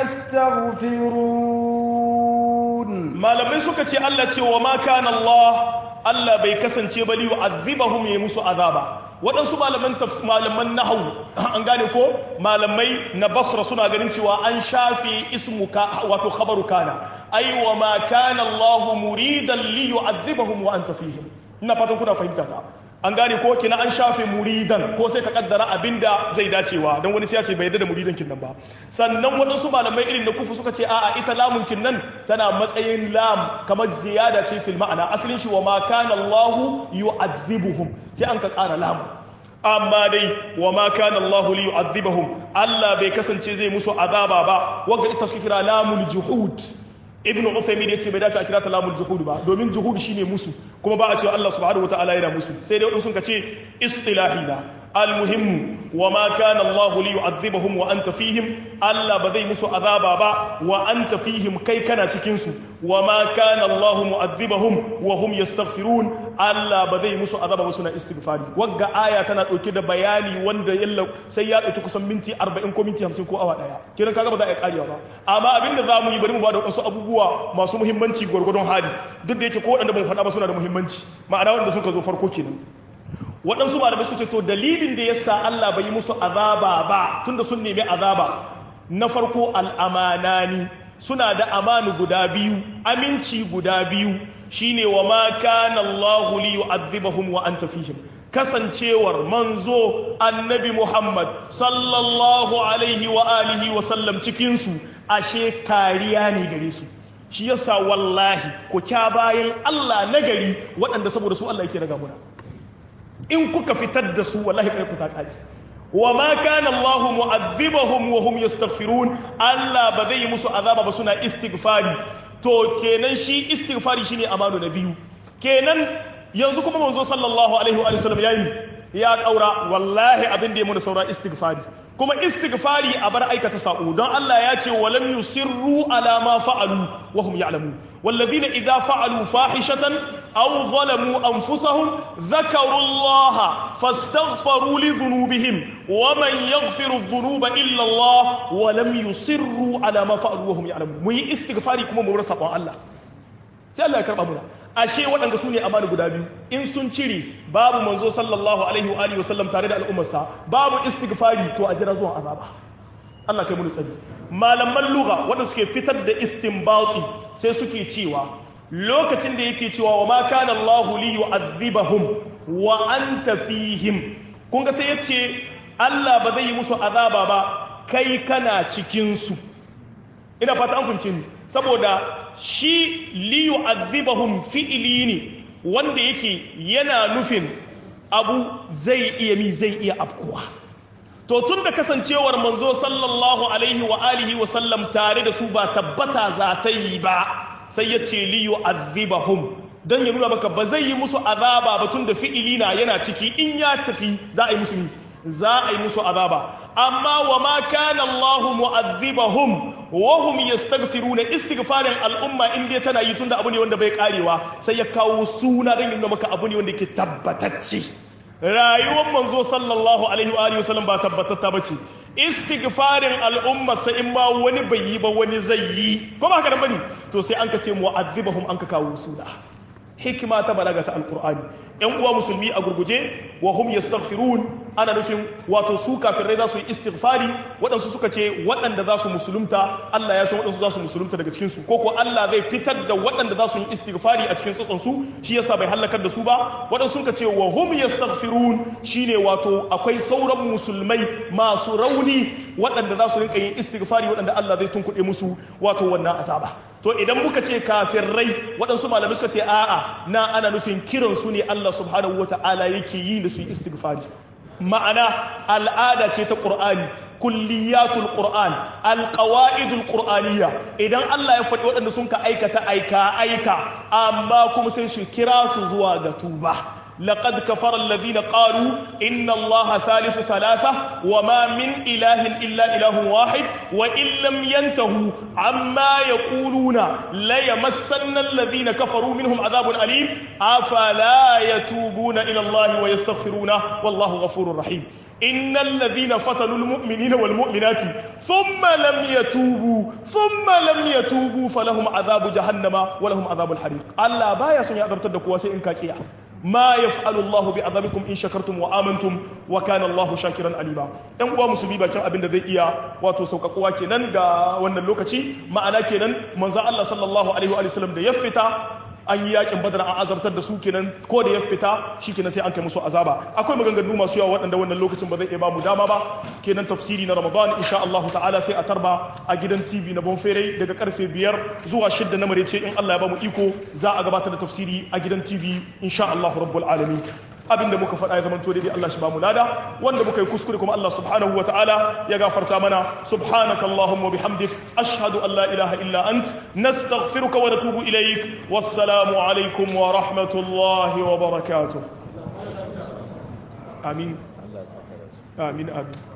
يستغفرون malamai suka ce Allah ce wa ma kana Allah Allah bai kasance ba li yu'adhibahum ya musu azaba waɗansu malaman malaman nahwu an gane ko malamai na basra suna ganin cewa an shafe ismu ka wato khabaru kana ai wa ma kana Allah muridan li yu'adhibahum wa anta fihim ina fatan kuna fahimta ta an gane ko kina an shafe muridan ko sai ka kaddara abinda zai dacewa don wani sai ya ce bai yarda da muridan kin nan ba sannan waɗansu malamai irin da kufu suka ce a'a ita lamun kin nan tana matsayin lam kamar ziyada ce fil ma'ana asalin shi wa ma kana Allah yu'adhibuhum sai an ka ƙara lamun amma dai wa ma kana Allah li yu'adhibahum Allah bai kasance zai musu azaba ba wanda ita suka kira lamul juhud ibn Uthaymin yace bai dace a kira ta lamul juhud ba domin juhud shine musu kuma ba a cewa Allah subhanahu wataala yana musu sai dai wadansu sun ce istilahina المهم وما كان الله ليعذبهم وانت فيهم الله بذي مسو عذابا با وانت فيهم كي كان cikin su وما كان الله معذبهم وهم يستغفرون الله بذي مسو عذابا ba suna istighfari wagga aya tana dauke da bayani wanda yalla sai ya dauki kusan minti 40 ko minti 50 ko awa daya kiran kaga ba za a karewa ba amma abinda zamu yi bari mu ba da wasu abubuwa masu muhimmanci gwargwadon hali duk da yake ko wanda ban faɗa ba suna da muhimmanci ma'ana wanda suka zo farko kenan waɗansu malamai suka ce to dalilin da yasa Allah bai yi musu azaba ba tunda sun nemi azaba na farko al'amanani suna da amanu guda biyu aminci guda biyu shine wa ma kana Allahu li yu'adhibahum wa anta fihim kasancewar manzo annabi Muhammad sallallahu alaihi wa alihi wa sallam cikin su ashe kariya ne gare su shi yasa wallahi ku kya bayan Allah nagari waɗanda saboda su Allah yake raga muna in kuka fitar da su wallahi kai ku ta kare wa ma kana Allah mu'adhibahum wa hum yastaghfirun Allah ba zai musu azaba ba suna istighfari to kenan shi istighfari shine amanu na biyu kenan yanzu kuma manzo sallallahu alaihi wa sallam yayi ya kaura wallahi abin da ya muna saura istighfari kuma istighfari a bar aikata sa'u don Allah ya ce walam yusirru ala ma fa'alu wa hum ya'lamun walladhina idza fa'alu fahishatan aw zalamu anfusahum dhakaru Allah fastaghfaru li dhunubihim wa man yaghfiru dhunuba illa Allah wa lam yusirru ala ma fa'alu wa hum ya'lamun mu yi istighfari kuma mu bar sabon Allah sai Allah ya karba muna ashe waɗanda su ne amana guda biyu in sun cire babu manzo sallallahu alaihi wa alihi wasallam tare da al'ummarsa babu istighfari to a jira zuwa azaba Allah kai mu tsari malaman lugha waɗanda suke fitar da istinbati sai suke cewa lokacin da yake cewa wa ma kana Allah li yu'adhibahum wa anta fihim kun ga sai yace Allah ba zai yi musu azaba ba kai kana cikin su ina fata an fahimce ni saboda shi liyu azibahum fi'ili ne wanda yake yana nufin abu zai iya mi zai iya afkuwa to tun da kasancewar manzo sallallahu alaihi wa alihi wa sallam tare da su ba tabbata za ta yi ba sai ya ce liyu azibahum don ya nuna maka ba zai yi musu azaba ba tun da fi'ili na yana ciki in ya tafi za a yi musu za a yi musu azaba amma wa ma kana Allahu mu'adhibahum wa hum yastaghfiruna istighfarin al'umma in dai tana yi tunda abu ne wanda bai karewa sai ya kawo suna dan yin maka abu ne wanda yake tabbatacce rayuwar manzo sallallahu alaihi wa alihi wasallam ba tabbatatta bace istighfarin al'umma sai in ma wani bai yi ba wani zai yi ko ba haka nan bane to sai an ka ce mu'adhibahum an ka kawo suna hikima ta balaga ta alkur'ani yan uwa musulmi a gurguje wa hum yastaghfirun ana nufin wato su kafirai za su yi istighfari waɗansu suka ce waɗanda za su musulunta Allah ya san waɗansu za su musulunta daga cikin su koko Allah zai fitar da waɗanda za su yi istighfari a cikin tsotson su shi yasa bai halakar da su ba waɗansu suka ce wa hum yastaghfirun shine wato akwai sauran musulmai masu rauni waɗanda za su rinka yin istighfari waɗanda Allah zai tunkuɗe musu wato wannan azaba to idan muka ce kafirai waɗansu malamai suka ce a'a na ana nufin kiran su ne Allah subhanahu wa ta'ala yake yi da su yi istighfari ma'ana al'ada ce ta ƙur'ani kulliyatul qur'an alqawaidul qur'aniyya idan Allah ya faɗi waɗanda sun ka aikata aika aika amma kuma sai shi kira su zuwa ga tuba لقد كفر الذين قالوا إن الله ثالث ثلاثة وما من إله إلا إله واحد وإن لم ينتهوا عما يقولون ليمسن الذين كفروا منهم عذاب أليم أفلا يتوبون إلى الله ويستغفرونه والله غفور رحيم إن الذين فتنوا المؤمنين والمؤمنات ثم لم يتوبوا ثم لم يتوبوا فلهم عذاب جهنم ولهم عذاب الحريق الله بايا سن يقدر تدكوا سي إنكا كيا ما يفعل الله بعذابكم إن شكرتم وآمنتم وكان الله شاكرا عليما ɗan uwa musulmi bakin abin da zai iya wato sauƙaƙuwa kenan ga wannan lokaci ma'ana kenan manzo Allah sallallahu alaihi wa sallam da ya fita an yi yakin badar an azartar da su kenan ko da ya fita shi kenan sai an kai musu azaba akwai maganganu masu yawa waɗanda wannan lokacin ba zai iya bamu dama ba kenan tafsiri na ramadan insha Allah ta'ala sai a tarba a gidan tv na bonfere daga karfe biyar zuwa shidda na marece in Allah ya bamu iko za a gabatar da tafsiri a gidan tv insha Allah rabbul alamin abinda muka faɗa ya zamanto daidai Allah shi ba mu lada wanda muka yi kuskure kuma Allah subhanahu wa ta'ala ya gafarta mana subhanaka allahumma bihamdik ashhadu an la ilaha illa ant nastaghfiruka wa natubu ilaik wassalamu alaikum wa rahmatullahi wa barakatuh amin amin amin